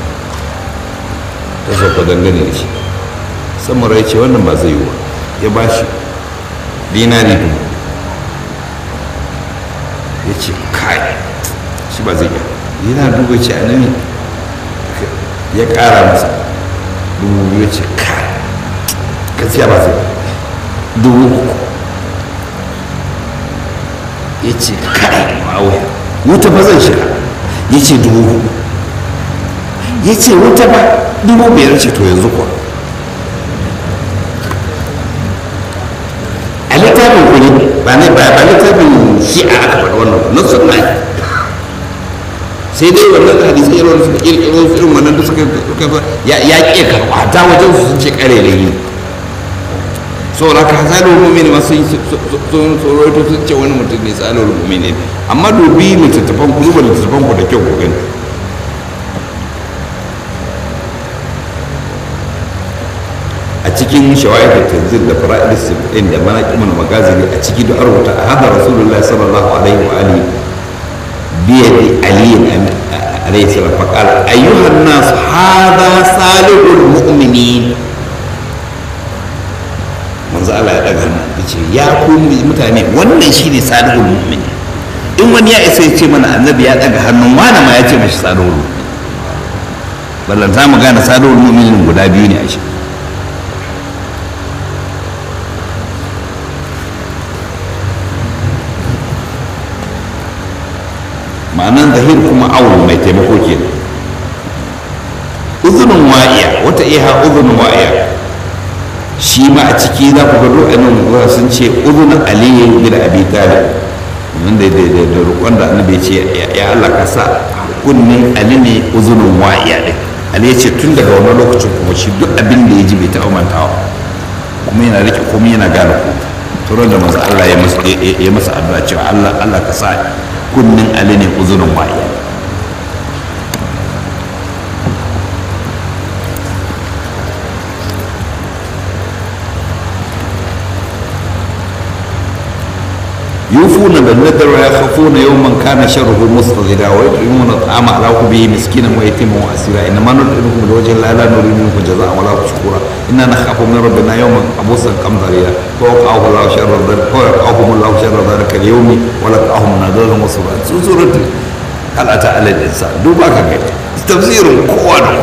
ta sauka dangane da shi samura ya ce wannan ba zai yi wa ya ba shi dinari dubu ya ce kai shi ba zai yi yana duba ce a nan ya kara masa dubu biyu ya ce kai gaskiya ba zai dubu uku ya ce kai ma'auya wuta ba zan shiga ya ce dubu hudu ya ce wuta ba dubu biyar ce to yanzu kuwa a littafin kuri ba ne ba ba littafin shi'a aka faɗa wannan na sunna sai dai wannan hadisi irin wanda suka kirkiro su irin wannan da suka ya ya ƙi karɓa ta wajen su sun ce ƙare da yi saboda ka tsarin mummini masu yi sun tsoroito sun ce wani mutum ne tsarin mummini amma dubi littattafan ku duba littattafan ku da kyau ku gani a cikin shawa'id da tanzil da fara'id sibin da manaqimin magazini a ciki da arwata a hada rasulullahi sallallahu alaihi wa alihi biyadi aliyin alaihi salam faqala ayyuhan nas hada salihul mu'minin manzo Allah ya daga hannu ya ce ya ku mutane wannan shine salihul mu'min in wani ya isa ya ce mana annabi ya daga hannun wani ma ya ce mashi salihul mu'min ballan za mu gane salihul mu'minin guda biyu ne a shi ma'anan zahir kuma awul mai taimako kenan uzunin wa'iya wata iya uzunin wa'iya shi ma a ciki za ku ga dukkanin zuwa sun ce uzunin aliyu bin abi talib wanda da da da roƙon da annabi ya ce ya Allah ka sa kunnin ali ne uzunin wa'iya din ali ya ce tun daga wani lokacin kuma shi duk abin da ya ji bai taɓa mantawa kuma yana rike kuma yana gane ku turan da manzo Allah ya masa ya masa addu'a cewa Allah Allah ka sa kunnin ali ne uzunin wa'iya يوفون بالنذر ويخافون يوما كان شره مستطردا ويطعمون الطعام على حبه مسكينا ويتيما واسيرا انما نطعمكم لوجه الله لا نريد منكم جزاء ولا شكورا انا نخاف من ربنا يوما عبوسا قمطريا فوقعه الله شر ذلك فوقعهم الله شر ذلك اليوم ولقاهم نادرا وصبا سوره هل اتى على الانسان دوبا كان تفسير قوة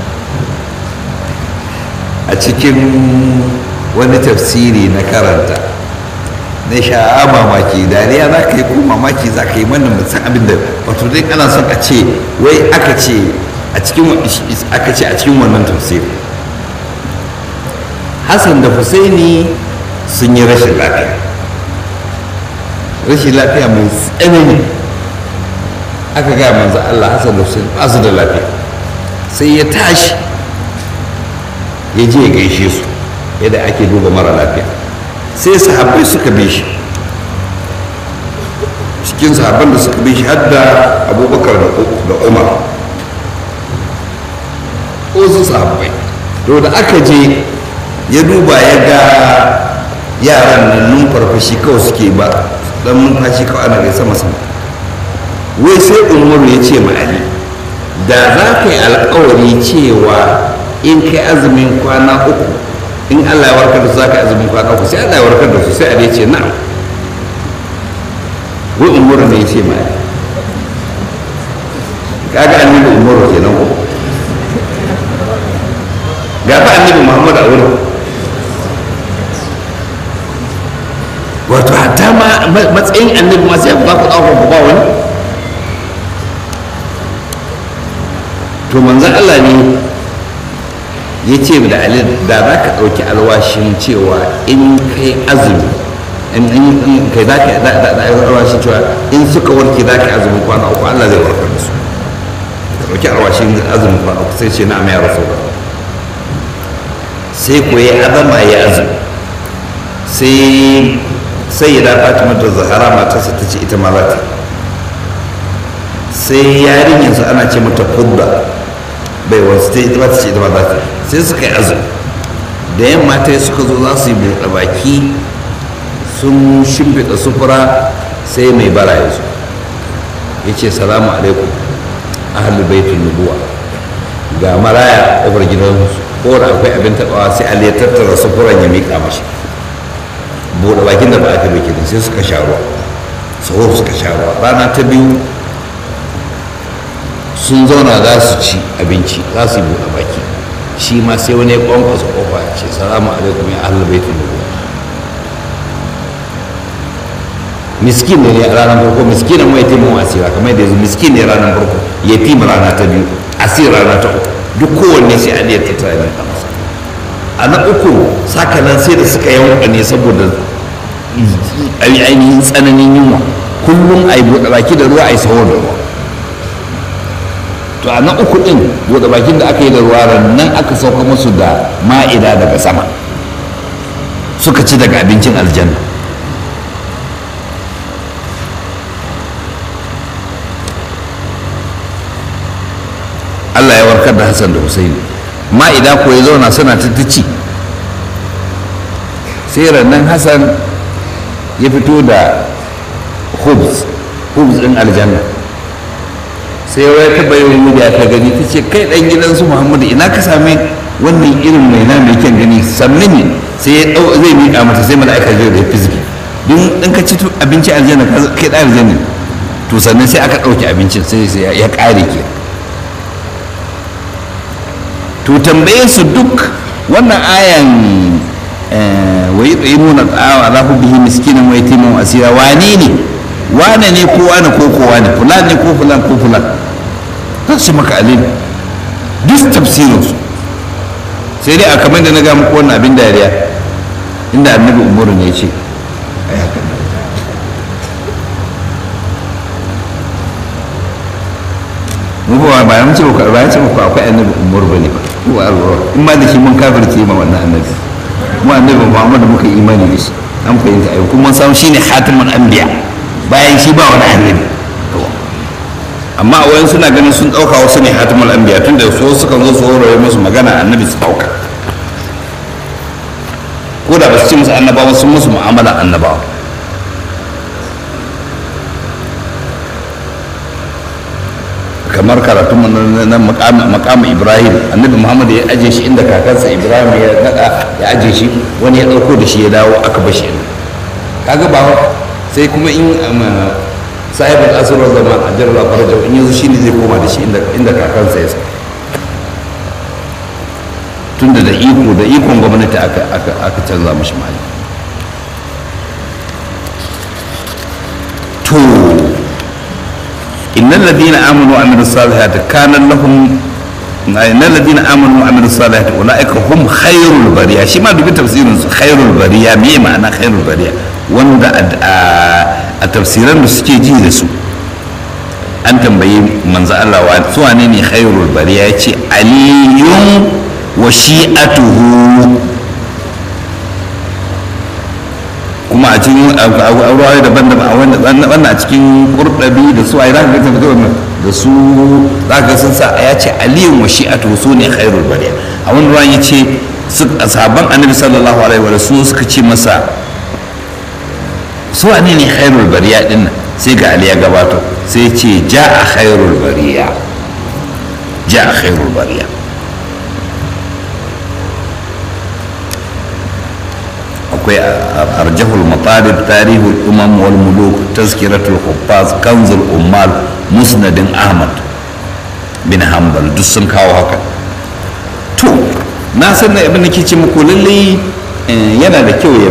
a cikin wani tafsiri na karanta na sha mamaki dariya za ka yi ko mamaki za ka yi mana musan abin da wato dai ana son a ce wai aka ce a cikin aka ce a cikin wannan tafsiri hassan da husaini sun yi rashin lafiya rashin lafiya mai tsanani aka gaya manzo Allah hassan da husaini ba su da lafiya sai ya tashi ya je ya gaishe su yadda ake duba mara lafiya sai sahabbai suka bi shi cikin sahabban da suka bi shi har da abubakar da umar wasu sahabbai to da aka je ya duba ya ga yaran nan numfarfashi kawai suke ba dan numfashi kawai ana gai sama sama wai sai umaru ya ce ma ali da za ka yi alkawari cewa in kai azumin kwana uku in Allah ya warkar da su zaka azumin kwana uku sai Allah ya warkar da su sai Allah ya ce na'am wai umuru ne ya ce ma kaga annabi umuru kenan ko ga fa annabi Muhammad a wurin wato hatta ma matsayin annabi ma sai ba ku tsawo ba wani to manzon Allah ne ya ce da ali da za ka ɗauki alwashin cewa in kai azumi in kai za ka alwashin cewa in suka warke za ka azumin kwana uku allah zai warkar da su ka ɗauki alwashin azumin kwana uku sai ce na amma ya rasu ba sai ko ya azama ya azumi sai sai ya dafa ta mata zahara matarsa ta ce ita ma za ta sai yarinyarsa ana ce mata fudda bai wasu ta ita ba ta ce ita ba za ta sai suka yi azumi da yamma ta suka zo za su yi buɗe baki sun shimfiɗa sufura sai mai bara ya zo ya ce salamu alaikum ahal baitin nubuwa ga maraya ƙofar gidansu ko da akwai abin taɓawa sai ali ya tattara sufuran ya miƙa mashi buɗe bakin da ba aka bai kenan sai suka sha ruwa sahur suka sha ruwa rana ta biyu sun zauna za su ci abinci za su yi buɗe baki shi ma sai wani ya kwankwasa kofa ya ce salamu alaikum ya ahlul baitul nubuwa miskin ne a ranar farko miskinan mai taimakon asira kamar yadda yanzu miskin ne ranar farko yatim rana ta biyu asir rana ta uku duk kowanne sai an yadda ta yi masa a na uku sakanan sai da suka yanka ne saboda ainihin tsananin yunwa kullum a yi buɗe baki da ruwa a yi saho da ruwa to a na uku ɗin buɗe bakin da aka yi da ruwa nan aka sauka musu da ma'ida daga sama suka ci daga abincin aljanna Allah ya warkar da Hassan da Husaini ma'ida ko ya zauna suna ta ci sai rannan Hassan ya fito da hubs hubs ɗin aljanna sai wai ta bayan media ta gani ta ce kai ɗan gidansu muhammadu ina ka same wannan irin mai na mai kyan gani sannan ne sai ya ɗau zai miƙa mata sai mala'ika zai da fiziki don in ka ci abinci aljanna kai ɗan aljanna to sannan sai aka ɗauki abincin sai ya ƙare ke to tambaye su duk wannan ayan wa yi tsaye nuna tsawa za ku bihi miskinin wa yatimin asira wane ne wane ne ko wane ko ko wane fulan ne ko fulan ko fulan za su maka alim duk tafsirinsu sai dai a kamar da na ga muku wannan abin dariya inda annabi umaru ne ce ai haka mu ba ba mun ce ba ba ce muku akwai annabi umaru bane ba ko Allah in ma da shi mun kafirce ma wannan annabi mu annabi Muhammad muka imani da shi an fahimta ai kuma samu shine hatimul anbiya bayan shi ba wani annabi amma a wayan suna ganin sun ɗauka wasu ne hatimul anbiya tun da so suka zo su horore musu magana annabi su ɗauka ko da ba su ci musu annabawa sun musu mu'amala annabawa kamar karatun na makamu ibrahim annabi muhammad ya aje shi inda kakansa ibrahim ya nada ya aje shi wani ya ɗauko da shi ya dawo aka bashi kaga ba sai kuma in sahibin asirar zaman a jarar farajau in yanzu shi ne zai koma da shi inda kakansa ya sa tunda da iko da ikon gwamnati aka canza mashi mali to innal ladina amanu wa amilus salihati kana lahum innal ladina amanu wa amilus salihati ulaika hum khairul bariya shi ma dubi tafsirin su khairul bariya me ma'ana khairul bariya wanda a tafsiran da suke ji da su an tambayi manzo Allah wa su wane ne khairul bariya yace aliyun wa shi'atuhu kuma a cikin aurawa daban-daban a wannan a cikin kurdabi da su a iraq da tafi da su zaka sun sa ya ce aliyun wa shi'atuhu su ne khairul bariya a wani ruwan ya ce sahabban annabi sallallahu alaihi wa sallam suka ce masa su wane ne khairul bariya din nan sai ga ali ya gabato sai ce ja a khairul bariya ja a khairul bariya akwai arjahul matalib tarihul umam wal muluk tazkiratul huffaz kanzul ummal musnadin ahmad bin hanbal duk sun kawo haka to na san da abin da ke ce muku lalle yana da kyau ya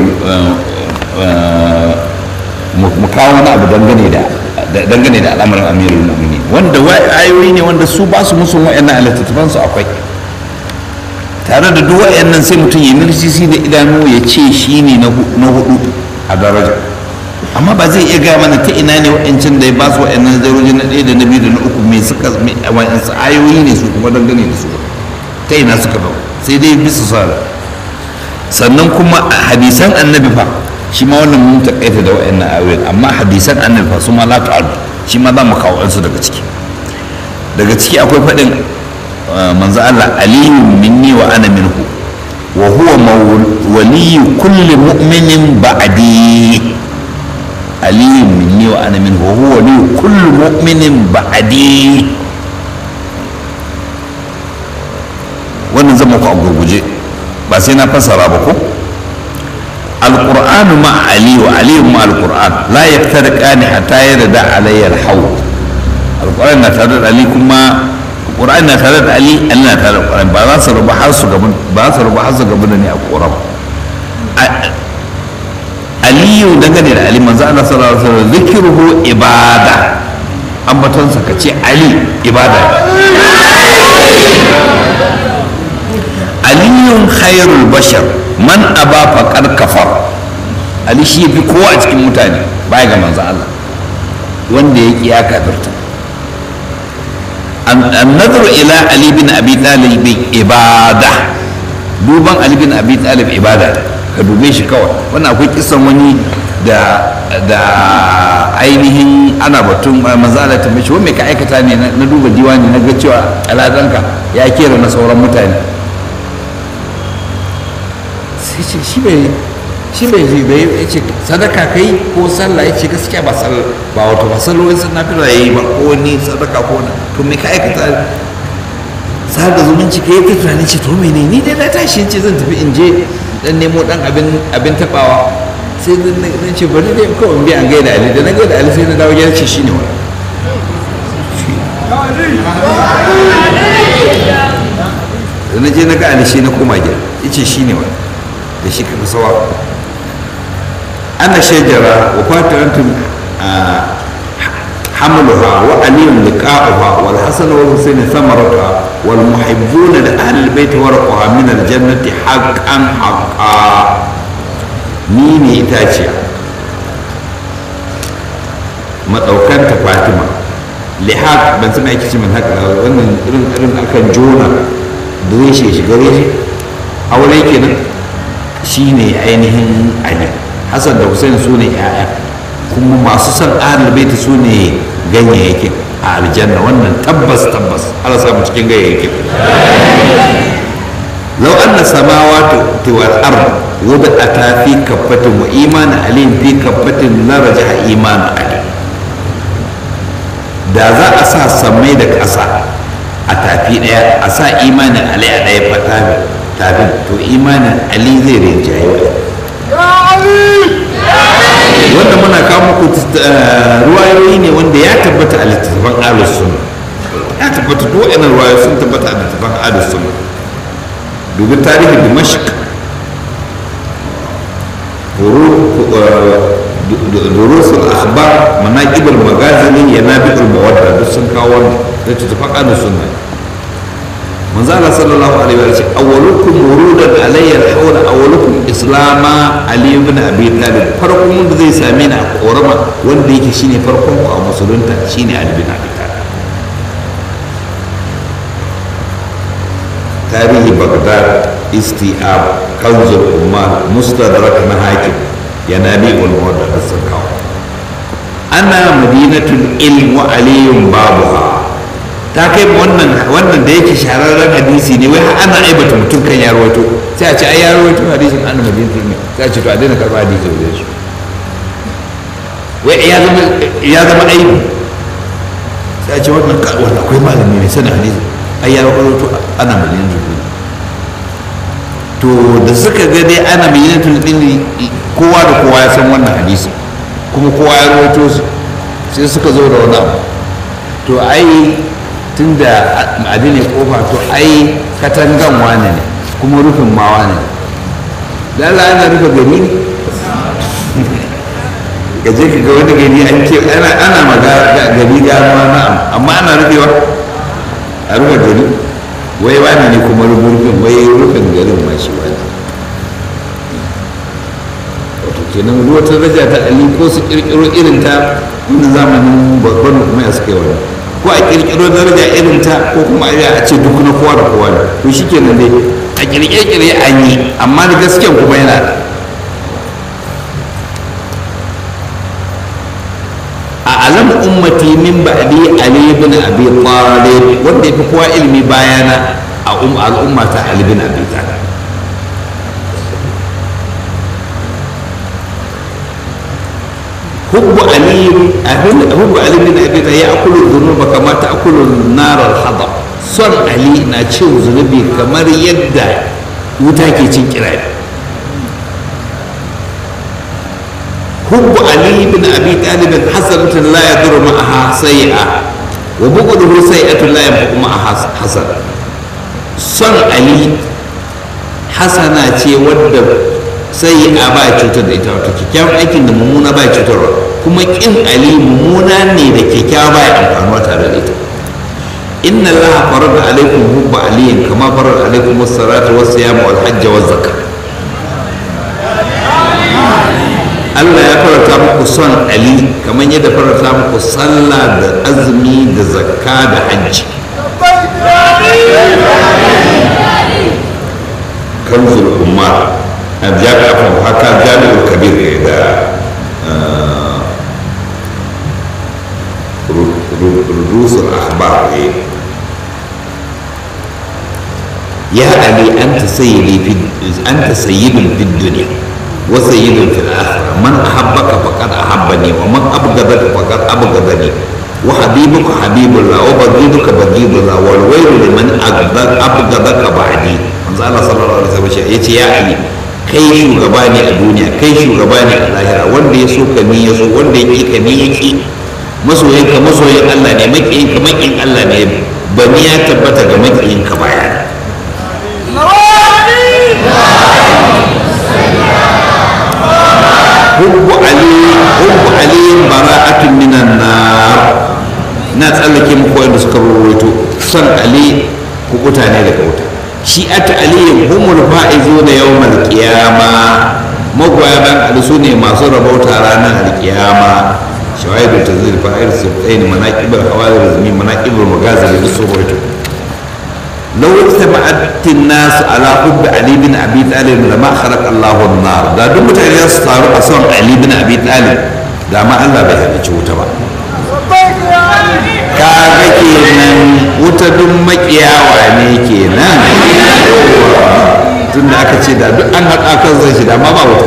mu kawo wani abu dangane da dangane da al'amarin amirul mu'minin wanda ayoyi ne wanda su ba su musu wa'annan littattafan su akwai tare da duk wa'annan sai mutum ya mirsisi da idanu ya ce shi ne na hudu a daraja amma ba zai iya gaya mana ta ina ne wa'ancan da ya ba su wa'annan daroji na ɗaya da na biyu da na uku mai suka wa'ansu ayoyi ne su kuma dangane da su ta ina suka ba sai dai bisa sa sannan kuma hadisan annabi fa shi ma wannan mun takaita da wa'annan ayoyin amma hadisan annabi fa su ma la ta'adu shi ma za mu kawo su daga ciki daga ciki akwai faɗin manzo Allah aliyun minni wa ana minhu wa huwa waliyyu kulli mu'minin ba'di aliyun minni wa ana minhu wa huwa waliyyu kulli mu'minin ba'di wannan zama ku a gurguje ba sai na fassara ba ko القرآن مع علي وعلي مع القرآن لا يفترقان حتى يرد علي الحوض القرآن نتردد علي كما القرآن نتردد علي أنا نتردد القرآن ba za su rubu har su gaban ba za su rubu har su gaban ne a ƙoram ali aliyu dangane da ali manzo Allah sallallahu alaihi wasallam zikruhu ibada ambatonsa ka ce ali ibada aliyun khairul bashar man aba faqad kafar ali shi fi kowa a cikin mutane baya ga manzo Allah wanda ya ki ya kafirta an-nadru ila ali bin abi talib ibada duban ali bin abi talib ibada ka dube shi kawai wannan akwai kisan wani da da ainihin ana batun manzo Allah ta mishi wai me ka aikata ne na duba diwani na ga cewa aladanka ya kera na sauran mutane sai ce shi bai shi bai ji bai ya ce sadaka kai ko sallah ya ce gaskiya ba sallah ba wato ba sallolin sun nafi da yayi ba ko ni sadaka ko na to me ka aikata sada zumunci kai ta tunanin ce to mene ni dai na tashi ce zan tafi in je dan nemo dan abin abin tabawa sai na ce bari dai kawai in bi an gaida ali da na gaida ali sai na dawo gida ce shine wani da na je na ga ali shi na koma gida ya ce shine wani da shi ka sawa ana shajara wa fatirantum حملها وعلي لقاؤها والحسن والحسين ثمرتها والمحبون لأهل البيت ورقها من الجنة حقا حقا مين إتاشيا مدوكان فاطمة لحق بن سمع كيش من هكذا wannan irin irin akan jona da shi shiga reshe aure kenan shine ainihin Ali Hassan da Hussein su ne 'ya'ya kuma masu son ahlul baiti su ne ganyayyakin a aljanna wannan tabbas tabbas ala samu cikin ganyayyakin lau anna samawati wal ard wada'ata fi kaffatin wa iman alim fi kaffatin la rajaha iman ali da za a sa samai da ƙasa a tafi ɗaya a sa imanin ali a ɗaya fata tafin to imanin ali zai rinjaye wanda muna kawo muku ruwayoyi ne wanda ya tabbata a littattafan alus sunna ya tabbata duk wa'annan ruwayoyi sun tabbata a littattafan alus sunna dubi tarihin dimashq durusul akhbar manaqibul magazini yanabiul mawadda duk sun kawo wannan littattafan alus sunna manzo Allah sallallahu alaihi wa sallam awwalukum wurudan alayya al-hawl awwalukum islama ali ibn abi talib farkon wanda zai same ni a korama wanda yake shine farkon ku a musulunta shine ali ibn abi talib tarihi bagdad istiab kanzul umar mustadrak na hakim yanabi ul mawadda da sun kawo ana madinatul ilm wa aliyun babuha ta kai wannan wannan da yake shahararren hadisi ne wai ana aibata mutum kan ya rawaito sai a ce ai ya rawaito hadisin an madina ne sai a ce to a daina karɓa hadisi da shi wai ya zama ya zama aibi sai a ce wannan wannan akwai malami ne sanin hadisi ai ya rawaito ana madina ne to da suka ga dai ana madina ne kowa da kowa ya san wannan hadisi kuma kowa ya rawaito su sai suka zo da wani abu to ai tun da ma'adi ne kofa to ai katangan wane ne kuma rufin ma wane ne lalla ana rufe gari ne ka je ka ga wani gari an ke ana ana maga gari gano na'am amma ana rufewa a rufe gari wai wane ne kuma rufin wai rufin garin ma shi wani wato kenan ruwa ta daraja ta ali ko su kirkiro irin ta wani zamanin babban kuma ya suka yi wani ko a kirkiro daraja irin ta ko kuma a ce duk na kowa da kowa ne to shi kenan dai a kirkire an yi amma da gaskiyan kuma yana da a alam ummati min ba'di ali ibn abi talib wanda yafi kowa ilimi bayana a um al'umma ta ali ibn abi talib حب علي حب علي بن ابي طالب ياكل الذنوب كما تاكل النار الحطب son ali na cin zunubi kamar yadda wuta ke cin kirari hubbu ali bin abi talib hasanatun la yadurru ma'aha sayi'a wa bughduhu sayi'atun la yanfa'u ma'aha hasan son ali hasana ce wadda sai a ba cutar da ita wato kyakkyawan aikin da mummuna ba cutarwa kuma kin ali mummuna ne da kyakkyawa ba ya amfanuwa tare da ita inna allaha farada alaikum hubba aliyin kama farada alaikum as-salata was-siyama wal-hajja waz-zakah Allah ya farata muku son Ali kamar yadda farata muku sallah da azumi da zakka da hajji kanzul umar a jami'a haka jami'ul kabir da rudusul akhbar ya ali anta sayyidi fi anta sayyidun fid dunya وسيد في الآخرة من أحبك فقد أحبني ومن أبغضك فقد أبغضني وحبيبك حبيب الله وبغيضك بغيض الله والويل لمن أبغضك بعدي من الله صلى الله عليه وسلم يقول يا علي kai shugaba ne a duniya kai shugaba ne a lahira wanda ya so ka ni ya so wanda ya ki ka ni ya ki masoyin ka masoyin Allah ne makiyin ka makiyin Allah ne bani ya tabbata ga makiyin ka baya حب علي حب علي براءة من النار na tsallake muku wanda suka rawaito son ali kubuta ne daga wuta shi ata ali humul fa'izu da yawmal qiyama magoya ban ali su ne masu rabauta ranar alkiyama shawaidu tazil fa'ir sibtain manaqibul hawadir zmi manaqibul magazil da su rawaito لو اجتمعت الناس على حب علي بن ابي طالب لما خلق الله النار da duk mutane su taru a son ali bin abi talib da ma Allah bai halicci wuta ba kaga kenan wuta duk makiyawa ne kenan tun da aka ce da duk an haɗa kan zai shi da ma ba wuta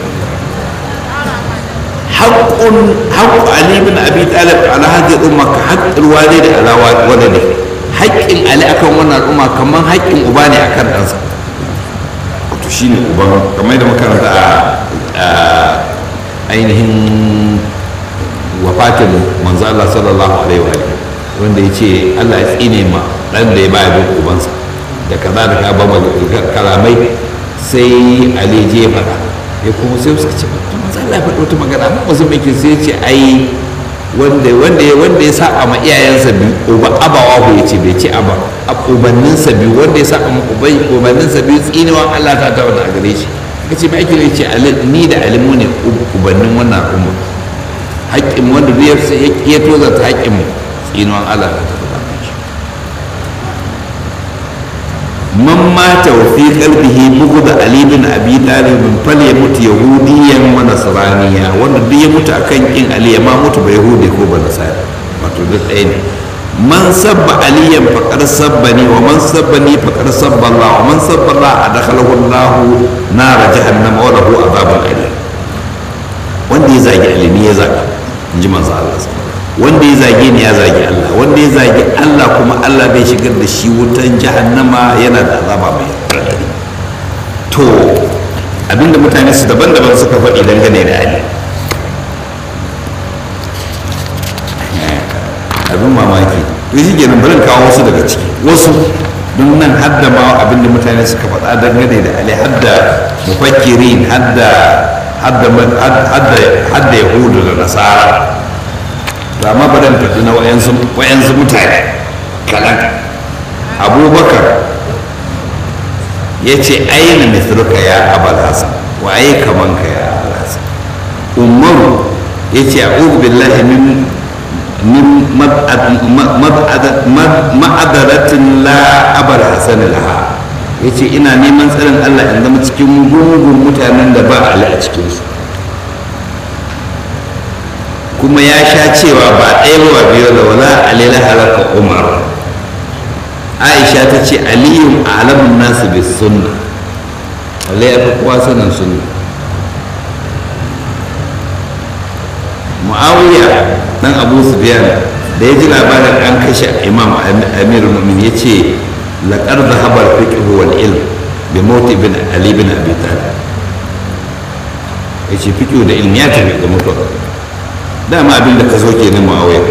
haƙƙun haƙƙu ali bin abi talib ala hadhihi umma ka haqqil walidi ala waladihi haƙƙin ali akan wannan al'umma kamar haƙƙin uba ne akan ɗansa wato shi ne uban kamar da makaranta a ainihin wafatin manzo Allah sallallahu alaihi wa wanda ya ce Allah ya tsine ma ɗan da ya baya bin ubansa da kaza da ka ba kalamai sai ali je faɗa ya kuma sai suka ce manzo Allah ya faɗi wata magana amma wasu mai sai ya ce ai wanda wanda wanda ya saba ma iyayensa bi uba abawa ya ce bai ce aba ubanninsa bi wanda ya saba ma ubai ubanninsa bi tsinewan Allah ta tawo a gare shi kace mai ake ce ni da alimu ne ubannin wannan al'umma haƙƙin wanda duk ya toza ta haƙƙin mu tsinewan Allah ta tawo a gare shi man mata wa fi qalbihi bughd ali bin abi talib falyamut yahudiyan wa nasraniya wanda duk ya mutu akan kin ali ya ma mutu ba yahudi ko ba nasara wato duk ɗaya ne man sabba aliyan faqad sabbani wa man sabbani faqad sabba Allah wa man sabba Allah adkhalahu Allah nar jahannam wa lahu adhabun alim wanda ya zagi alimi ya zagi inji manzo Allah wanda ya zage ni ya zagi Allah wanda ya zagi Allah kuma Allah bai shigar da shi wutan jahannama yana da azaba mai raɗaɗi to abinda mutane su daban-daban suka faɗi dangane da Ali abin mamaki to shi kenan bari kawo wasu daga ciki wasu don nan hadda ma abinda mutane suka faɗa dangane da Ali hadda mufakkirin hadda hadda hadda yahudu da nasara da ma ba dan tafi na wayansu mutane kalan abubakar ya ce aina mithluka ya abal hasan wa ai kaman ka ya abal hasan umaru ya ce a'udhu billahi min min ma'adaratin la abal hasan laha ya ce ina neman tsarin allah in zama cikin gungun mutanen da ba ali a cikinsu kuma ya sha cewa ba ɗaya ba biyu da wala alila halaka umar aisha ta ce aliyun alamun nasu bi sunna wale ya fi kowa sanin sunna mu'awiya dan abu sufyan da ya ji labarin an kashe imam amir mumin ya ce laƙar da habar fiqh wal ilm bi mawti bin ali bin abi talib ya ce fiqh da ilmi ya tafi da mutuwa dama abin da ka zo ke nan ma'awai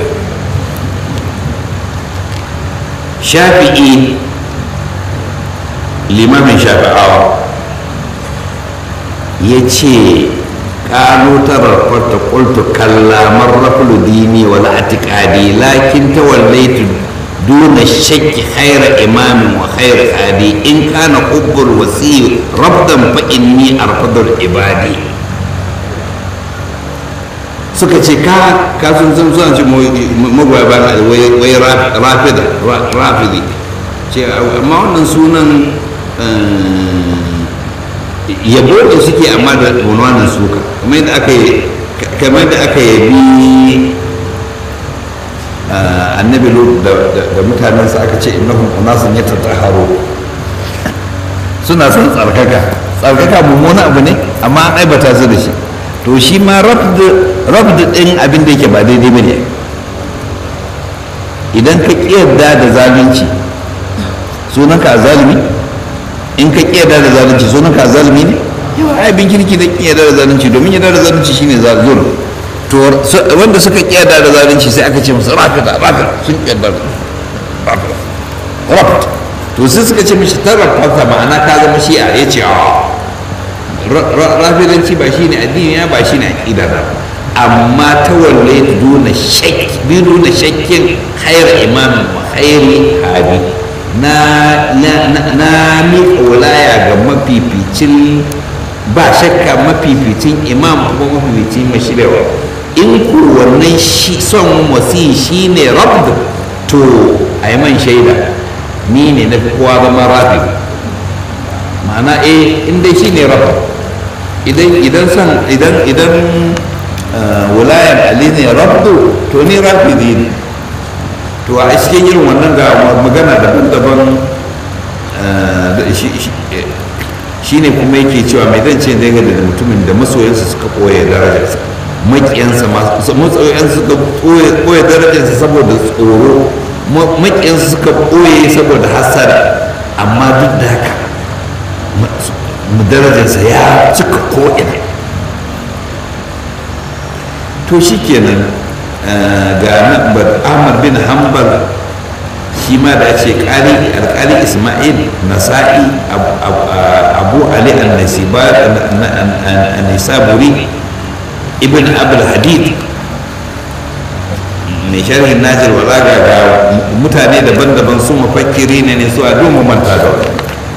shafi'i limamin shafi'awa ya ce ƙano tararfarta ƙultu kallamar rafulu dini wal atiƙadi lakin ta wallaitu duna shakki haira imamin wa haira hadi in kana hubbul wasi rabdan fa inni arfadul ibadi suka ce ka ka sun san suna ce magoya bayan wai rafida rafidi ce amma wannan sunan yabo da suke amma da unwanin suka kamar yadda aka yi kamar yadda aka yabi annabi lut da mutanensa aka ce innahum unasun yatatahharu suna son tsarkaka tsarkaka mummuna abu ne amma an aibata su da shi to shi ma rabd din abin da yake ba daidai ba ne idan ka kiyarda da zalunci sunanka a zalimi in ka kiyarda da zalunci sunanka a zalimi ne yawa abin kirki da kiyarda da zalunci domin yadda da zalunci shine zulm to wanda suka kiyarda da zalunci sai aka ce musu rafida rafida sun kiyarda da rafida to sai suka ce mishi tarrafata ma'ana ka zama shi'a ya ce a rafidanci ba shine addini ya ba shine aqida da amma ta walle duna shakki bi duna shakkin khayr imam wa khayri hadi na na na mi wilaya ga mafificin ba shakka mafificin imam kuma mafificin mashirawa in ku wannan shi son wasi shine rabb to ayi man shaida ni ne na kowa zama rafi ma'ana eh in dai shine rabb idan idan san idan idan wulayan ali ne rabdu to ni rafidi ne to a cikin irin wannan ga magana daban-daban shi ne kuma yake cewa mai zan ce daga da mutumin da masoyansa suka koya darajarsa maƙiyansa masoyansa suka koya darajarsa saboda tsoro maƙiyansa suka koye saboda hasara amma duk da haka darajarsa ya cika ko'ina to shi kenan ga ahmad bin hanbal shi ma da ce alkali ismail nasa'i abu ali an-nisaburi ibn abul hadid mai sharhin najir walaga ga mutane daban-daban su mafakkiri ne ne su a domin manta da wani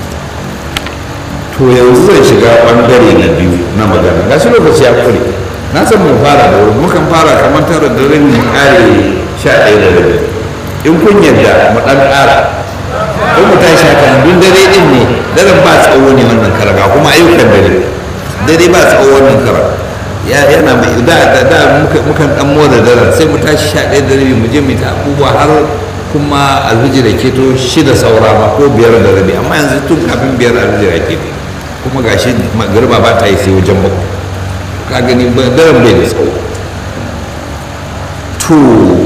to yanzu zai shiga bangare na biyu na magana ga shi lokaci ya kure na san mu fara da wuri mukan fara kamar tara da rin mu kare sha ɗaya da rabi in kun yadda mu ɗan ƙara in mu tashi haka dun dare ɗin ne daren ba tsawo ne wannan karaga kuma ayyukan dare dare ba tsawo wannan kara ya yana mai da da da mukan ɗan motsa daren sai mu tashi sha ɗaya da rabi mu je mu ta abubuwa har kuma alhiji da keto shida saura ma ko biyar da rabi amma yanzu tun kafin biyar alhiji da keto kuma gashi magariba ba ta yi sai wajen bakwai ka gani daren bai da tsawo to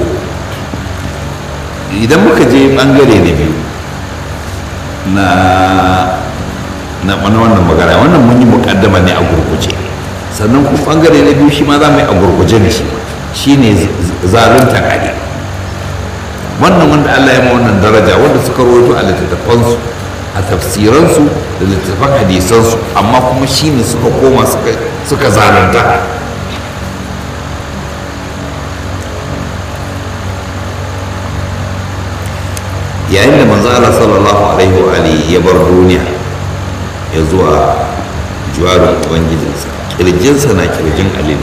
idan muka je bangare na biyu na na wannan magana wannan mun yi mukaddama ne a gurguje sannan kuma bangare na biyu shi ma za mu yi a gurguje ne shi shine zalunta kage wannan wanda Allah ya ma wannan daraja wanda suka rawaito a littattafansu a tafsiransu da littattafan hadisansu amma kuma shi ne suka koma suka zalunta yayin da manzo Allah sallallahu alaihi wa alihi ya bar duniya ya zuwa juwarin ubangijinsa kirjinsa na kirjin alilu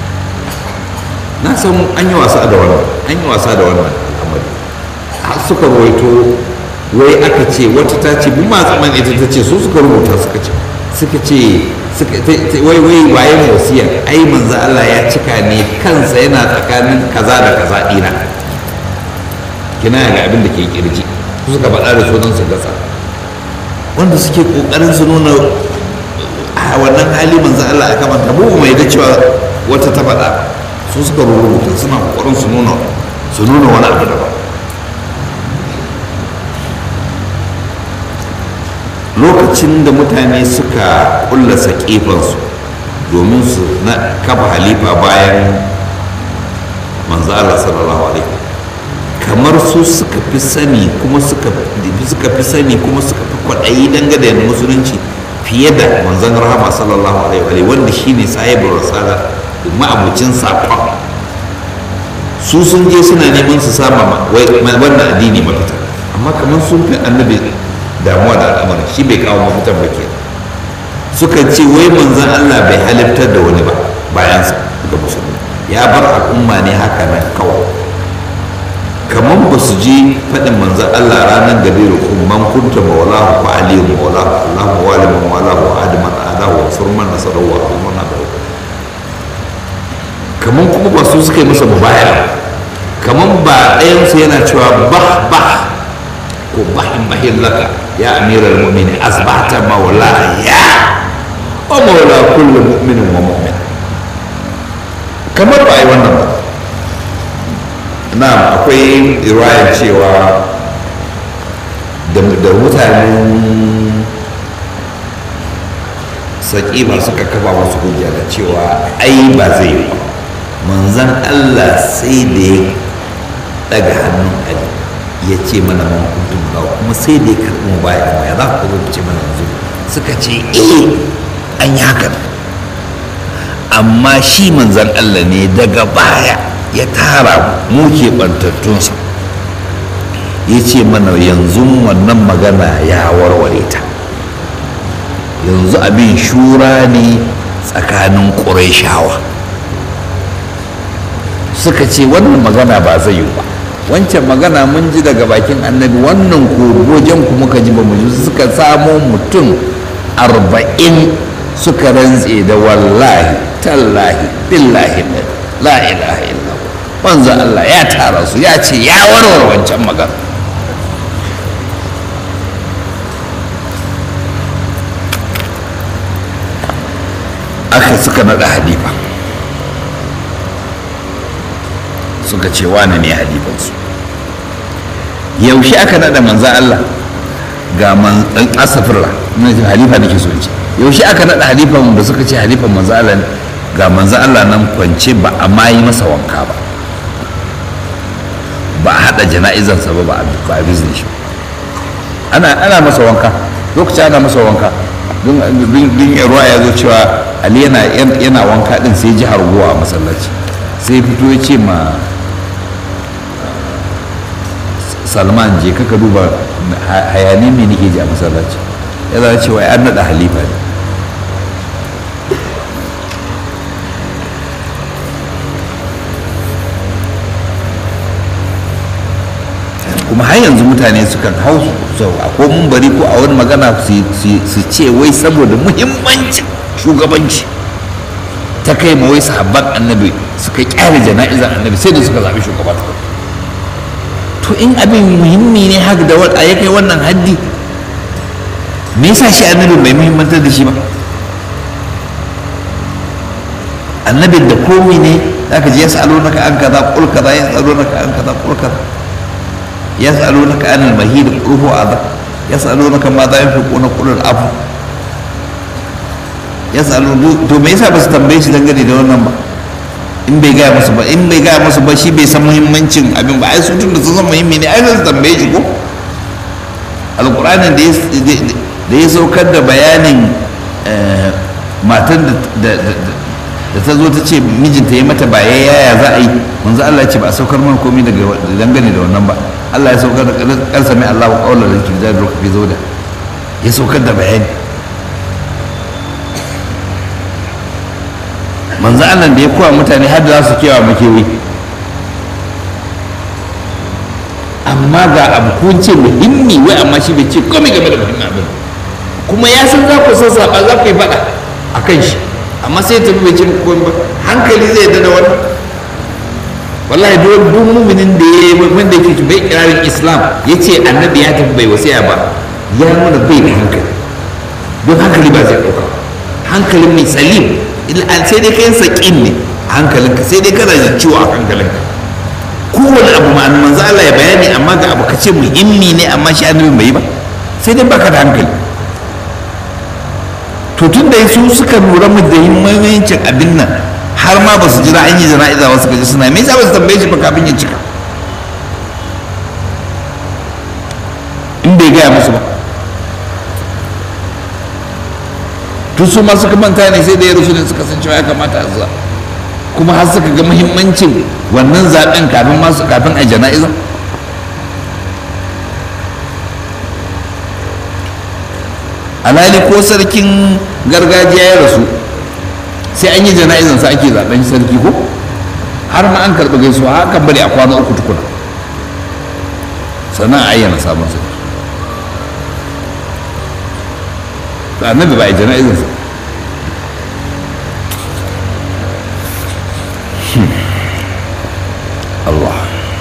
na san an yi wasa da wannan an yi wasa da wannan al'amari har suka rawaito wai aka ce wata ta ce bi ma tsaman ita ta ce su suka rubuta suka ce suka ce wai wai wayan wasiya ai manzo Allah ya cika ne kansa yana tsakanin kaza da kaza dina kina ga abin da ke kirji su suka faɗa da sunan su gasa wanda suke kokarin su nuna a wannan hali manzo Allah aka manta mu mai da cewa wata ta faɗa su suka rubuta suna kokarin su nuna su nuna wani abu daban lokacin da mutane suka kulla saƙifansu domin su na kafa halifa bayan manzo Allah sallallahu alaihi kamar su suka fi sani kuma suka fi sani kuma suka fi kwaɗayi dangane da musulunci fiye da manzon rahama sallallahu alaihi wa wanda shine sahibul rasala ma'abucin saƙon su sun je suna neman su sama wannan addini mafita amma kamar sun fi annabi damuwa da al'amarin shi bai kawo mafitan ba ke suka ce wai manzon Allah bai halittar da wani ba bayansa ga musulmi ya bar al'umma ne haka nan kawai kamar ba su ji faɗin manzan Allah ranar gabe da man kunta maulahu fa aliyu maulahu Allah mawali man walahu adiman adahu wa furman nasarar wa kuma na bai kamar kuma ba su suka yi masa mubaya kamar ba ɗayansu yana cewa bah bah ko bahin bahin laka ya amiral mu'mini asbata maula ya wa maula kullu mu'minin wa mu'min kamar ba a yi wannan ba na akwai riwayar cewa da mutanen saƙiba suka kafa masu hujja da cewa ai ba zai yi manzan allah sai da ya daga hannun ali ya ce mana man kuntum lawa kuma sai da ya karɓi mu baya da ya za ku zo ce mana yanzu suka ce eh an yi hakan amma shi manzan allah ne daga baya ya tara mu keɓantattunsa ya ce mana yanzu wannan magana ya warware ta yanzu abin shura ne tsakanin ƙurayshawa suka ce wannan magana ba zai yi ba wancan magana mun ji daga bakin annabi wannan kogojen ku muka ji ba mu ji suka samo mutum arba'in suka rantse da wallahi tallahi billahi la ilaha illa manzo Allah ya tara su ya ce ya warware wancan magana aka suka naɗa halifa suka ce wane ne halifansu yaushe aka naɗa manzan Allah ga man asafirla halifa nake so ce yaushe aka naɗa halifan da suka ce halifan manzan Allah ga manzan Allah nan kwance ba a ma yi masa wanka ba ba a haɗa jana'izansa ba ba a bizne shi ana ana masa wanka lokacin ana masa wanka don ruwa ya zo cewa ali yana wanka din sai ji harguwa a masallaci sai fito ya ce ma salman je kaka duba hayani mai nake ji a masallaci ya zama cewa an naɗa halifa ne kuma har yanzu mutane sukan hau su a ko mun bari ko a wani magana su ce wai saboda muhimmancin shugabanci ta kai ma wai sahabban annabi suka kyale jana'izar annabi sai da suka zaɓi shugaba ta to in abin muhimmi ne haka da wata ya kai wannan haddi me yasa shi annabi bai muhimmantar da shi ba annabin da komi ne zaka ji ya sa'alo naka an kaza kul kaza ya sa'alo naka an kaza kul kaza يسألونك عن المهيد قل هو أذى يسألونك ماذا ينفقون قل العفو يسألون to me yasa ba su tambaye shi dangane da wannan ba in bai gaya musu ba in bai gaya musu ba shi bai san muhimmancin abin ba ai su tun da sun san muhimmi ne ai su tambaye shi ko alqur'anin da ya saukar da bayanin matan da da ta zo ta ce mijinta ya mata ba ya yaya za a yi manzo Allah ya ce ba a saukar mana komai daga dangane da wannan ba Allah ya saukar da kan sami Allahu qawla da ke da fi zo da ya saukar da bayani manzo Allah da ya kowa mutane har da za su kewa makewi amma ga abu kun ce muhimmi wai amma shi bai ce komai game da muhimmin abin kuma ya san za ku san saba za ku yi faɗa a kan shi amma sai ta bai ce komai ba hankali zai yadda da wannan wallahi duk duk muminin da ya wanda yake bai kirarin islam ya ce annabi ya tafi bai wasiya ba ya nuna bai da hankali don hankali ba zai ɗauka hankalin mai salim sai dai kayan saƙin ne a hankalinka sai dai kana jin ciwo a hankalinka kowane abu ma manzo Allah ya bayani amma ga abu kace muhimmi ne amma shi annabi bai yi ba sai dai baka da hankali to tun da su suka lura mu da muhimmancin abin nan har ma ba su jira an yi jana'iza ba suka ji suna me yasa ba su tambaye shi ba kafin ya cika in bai gaya musu ba tun su ma suka manta ne sai da ya rasu ne suka san cewa ya kamata a zuwa kuma har suka ga muhimmancin wannan zaɓen kafin masu kafin a jana'iza alhali ko sarkin gargajiya ya rasu sai an yi jana'izan sa ake zaɓen sarki ko har ma an karɓi gaisuwa hakan bari a kwana uku tukuna sannan a ayyana sabon sarki to annabi ba a jana'izar sa Allah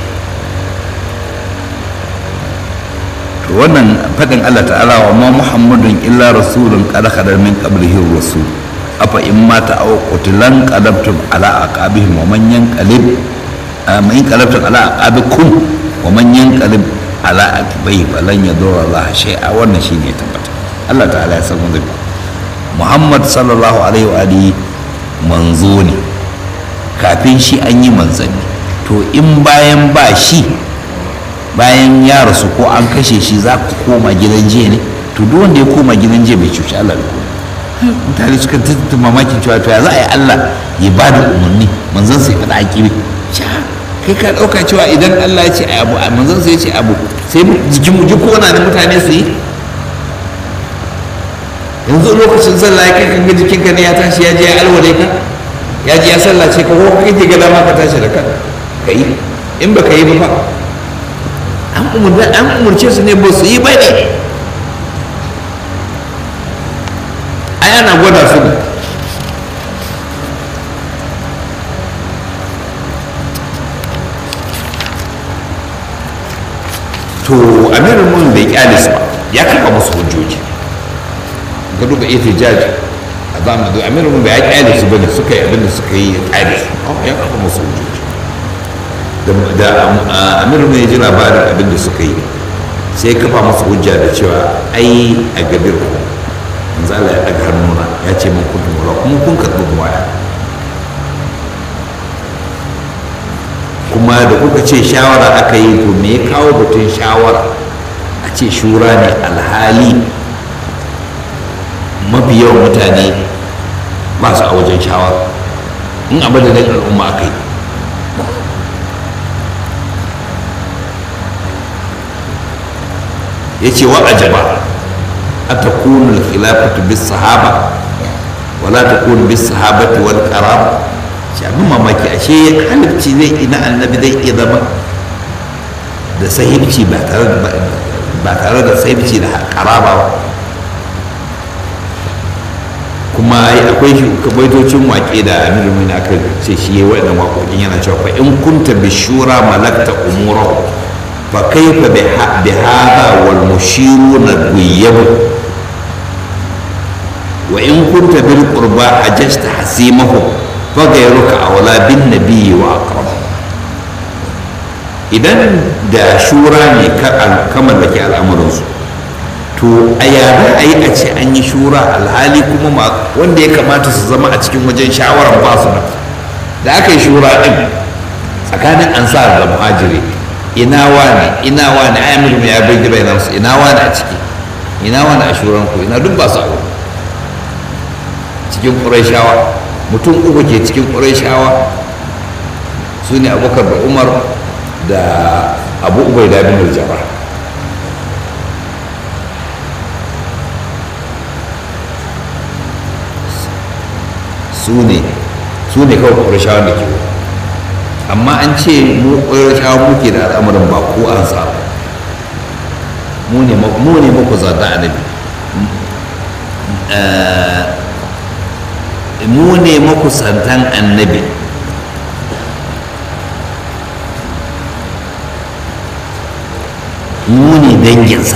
to wannan faɗin Allah ta'ala wa ma muhammadun illa rasulun qad khadar min qablihi rasul afa in mata aw qutilan qadabtum ala aqabihim wa man yanqalib man yanqalabtum ala aqabikum wa man yanqalib ala aqibai falan yadurra Allah shay'a wannan shine ya tabbata Allah ta'ala ya san zai Muhammad sallallahu alaihi wa alihi manzo ne kafin shi an yi manzanni to in bayan ba shi bayan ya rasu ko an kashe shi za ku koma gidan jiya ne to duk wanda ya koma gidan jiya bai cuci Allah da kuma mutane suka tattata mamakin cewa to ya za a yi Allah ya ba da umarni manzon sai faɗa aƙibi kai ka ɗauka cewa idan Allah ya ce a abu manzon sai ya ce abu sai jikin mu jiko na da mutane su yi yanzu lokacin sallah ya kai kan ga jikinka ne ya tashi ya je ya alwale ka ya ji ya sallace ka ko kake ga dama ka tashi da kanka ka yi in ba ka yi ba fa an umarce su ne ba su yi ba ne ai ana gwada su ne to amirin mun bai kyale su ba ya kafa musu hujjoji ga duba ita jaji a zamanin amirin mun bai ya kyale su bane suka yi abinda suka yi ya kyale su ya kafa musu hujjoji da amir ne ji labarin abin da suka yi sai kafa masa hujja da cewa ai a gabir ku manzo Allah ya daga hannuna ya ce min kun tumura kuma kun karɓi waya kuma da kuka ce shawara aka yi to me ya kawo batun shawara a ce shura ne alhali mafi yawan mutane ba su a wajen shawara in a madadin al'umma aka yi ya ce wa ajaba a ta kunu khilafatu bis sahaba wala ta kunu bis sahabati wal karam shi abin mamaki ashe halifci zai ina annabi zai iya zama da sahibci ba tare da sahibci da karaba ba kuma akwai baitocin waƙe da amiru mai aka ce shi yi waɗannan waƙoƙin yana cewa fa in kunta bishura malakta umurahu فكيف بهذا والمشيرون الغيب وإن كنت بالقربى حججت حسيمه فغيرك أولى بالنبي وأقرب idan da shura ne kamar da ke al'amuransu to a yara a yi a ce an yi shura alhali kuma wanda ya kamata su zama a cikin wajen shawarar ba su nan da aka yi shura ɗin tsakanin ansar da muhajiri ina wane ina wane ai amir ya bai gira ina su ina wane a ciki ina wane a shuran ku ina duk ba su abu cikin ƙurayshawa mutum uku ke cikin ƙurayshawa su ne abubakar da umar da abu ubai da bin jaba su ne su ne kawai ƙurayshawa da ke amma an ce mu ƙwararrawa muke da al'amarin ba ko an sa mu ne muku zata annabi mu ne muku santan annabi mu ne danginsa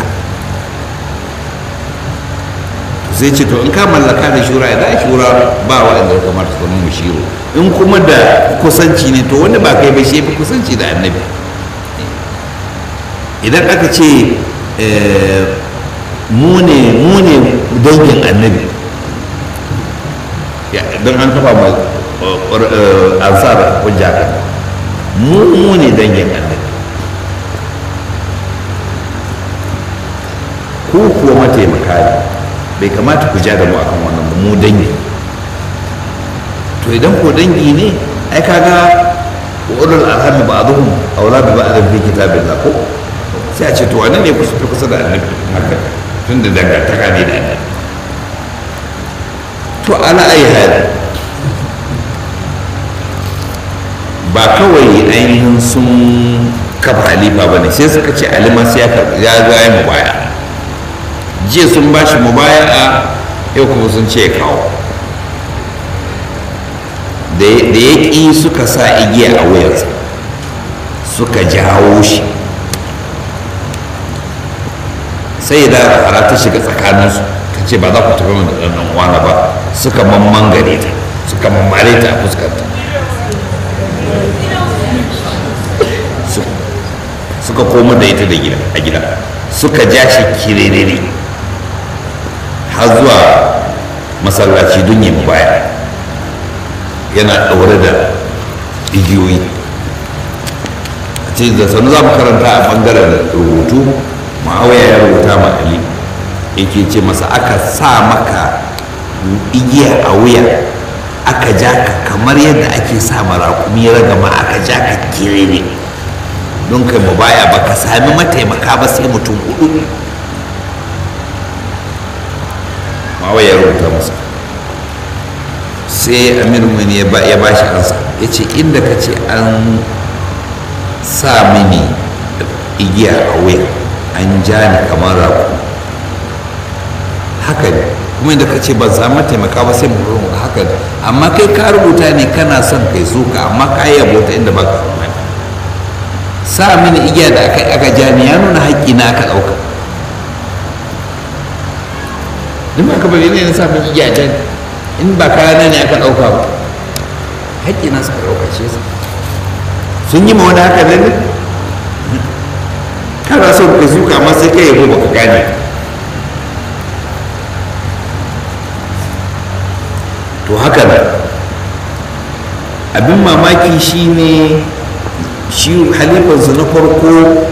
sai ce to in ka mallaka da shura ya shura ba wa inda kamar su zama mushiru in kuma da kusanci ne to wanda ba kai ba shi fi kusanci da annabi idan aka ce mu ne dangin annabi don an kafa ma ansar hujja kan mu ne dangin annabi ku kuwa mataimaka ne bai kamata ku ja da mu akan wannan ba, mu dangi to idan ko dangi ne ai kaga ulul arham ba'dhum awla bi ba'd fi kitabillah ko sai a ce to wane ne kusa kusa da annabi haka tunda dangantaka ne da annabi to ala ayi hali ba kawai ainihin sun kafa halifa ba ne sai suka ce alima sai ya zaya mu baya jiya sun ba shi mubaya'a yau kuma sun ce ya kawo da ya ƙi suka sa igiya a wuyansa suka jawo shi sai da rahara ta shiga tsakaninsu ta ce ba za ku tafi mana da ɗan uwana ba suka mamman gare ta suka mammare ta a fuskarta suka koma da ita da gida a gida suka ja shi kirerere har zuwa masallaci don yi baya yana ɗaure da igiyoyi a ce da sanu za mu karanta a ɓangaren rubutu ma'awaya ya rubuta ma ali yake ce masa aka sa maka igiya a wuya aka ja ka kamar yadda ake sa marakumi ragama aka ja ka kirere don kai mu baya ba ka sami mataimaka ba sai mutum hudu ma'awaya ya rubuta masa sai amir mini ya ba shi ansa ya ce inda ka ce an sa mini igiya a wuya an ja ni kamar raku haka ne kuma inda ka ce ban samu taimaka ba sai mu haka ne amma kai ka rubuta ne kana son kai suka amma ka yi yabo ta inda ba ka sa mini igiya da aka aka ja ni ya nuna haƙƙi na aka ɗauka duk ba ka bari ne na sa mini igiya jan in ba kayana ne aka ɗauka ba haƙƙi na suka ɗauka shi yasa sun yi ma wani haka ne kana son ka suka amma sai kai yabo baka gane to haka nan abin mamaki shine shi halifansu na farko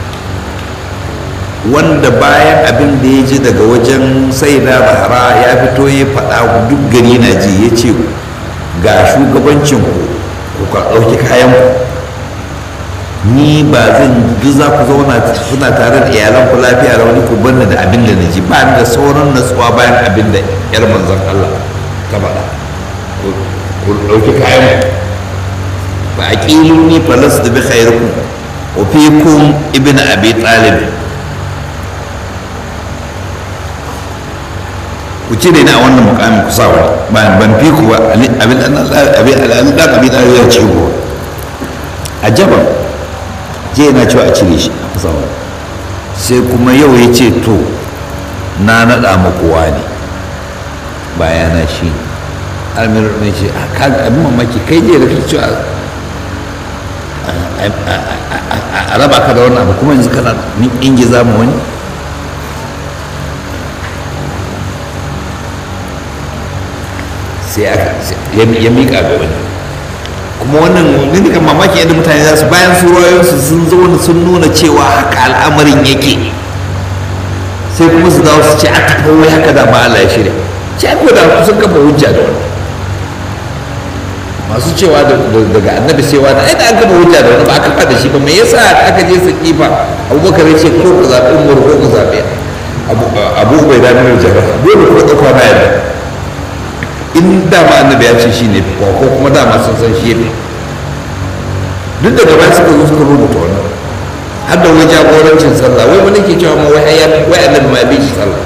wanda bayan abin da ya ji daga wajen sai da bahara ya fito ya faɗa duk gari na ji ya ce ga shugabancin ku ka ɗauki kayan ku ni ba zan duk za ku zauna suna tare da iyalan ku lafiya da wani ku banna da abin da na ji ba da sauran natsuwa bayan abin da yar manzon Allah ta faɗa ku ɗauki kayan ku fa aqiluni falas da bi khairukum wa fikum ibnu abi talib ku cire ni a wannan mukamin ku sa wani ba ban fi ku ba abin abin abin da abi talib ya ce ku a jaban je na cewa a cire shi a kusa wani sai kuma yau ya ce to na naɗa muku wani bayana shi almir mai ce abin mamaki kai je da kake cewa a raba ka da wannan abu kuma yanzu kana ingiza mu wani sai aka ya miƙa ga wani kuma wannan ne kan mamaki yadda mutane za su bayan su su sun zo sun nuna cewa haka al'amarin yake sai kuma su dawo su ce a tafi wai haka da ba Allah ya shirya ce ko da sun kafa hujja da wani masu cewa daga annabi cewa da da an kafa hujja da wani ba a kafa da shi ba me yasa aka je su kifa abubakar ya ce ko ku zaɓi umar ko ku zaɓi abu bai da nuna jara dole ko ɗauka na yadda in dama annabi ya ce shi ne ko kuma dama sun san shi ne duk da gaba suka zo suka rubuta wannan har da wani jagorancin sallah wai wani ke cewa ma wai wai annabi ma bi shi sallah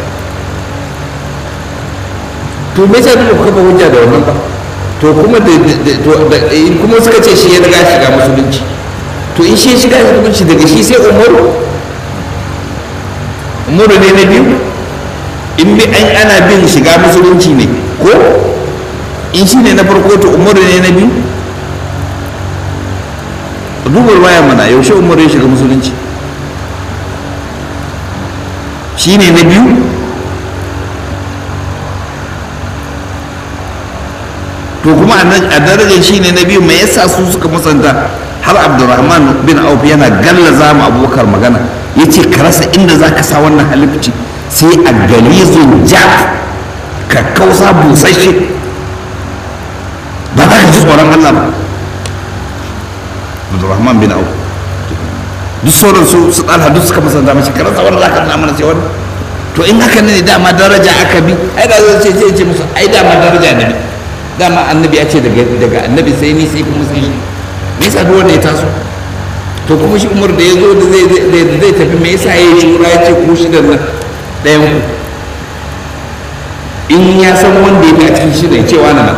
to me yasa duk kafa hujja da wannan ba to kuma da kuma suka ce shi ya riga shiga musulunci to in shi ya shiga musulunci daga shi sai umaru umaru ne na biyu in bi an ana bin shiga musulunci ne ko in shi ne na farko to umaru ne na biyu dubar waya mana yaushe umaru ya shiga musulunci shi ne na biyu to kuma a darajar shi ne na biyu mai yasa su suka musanta har abdurrahman bin auf yana gallaza mu abubakar magana ya ce ka rasa inda za ka sa wannan halifci sai a galizun ja kakkausa busasshe ba za ka ji tsoron Allah ba Abdurrahman bin Auf duk sauran su su ɗalha duk suka masanta mashi karar tsawon za ka nuna mana sai wani to in haka ne dama daraja aka bi ai da zai ce ce ce musu ai dama daraja ne dama annabi ya ce daga daga annabi sai ni sai kuma sai shi me yasa duk wanda ya taso to kuma shi umar da ya zo da zai zai zai tafi me yasa ya yi shura ya ce ku shidan nan ɗayan ku in ya san wanda ya fi a cikin shidan cewa na nan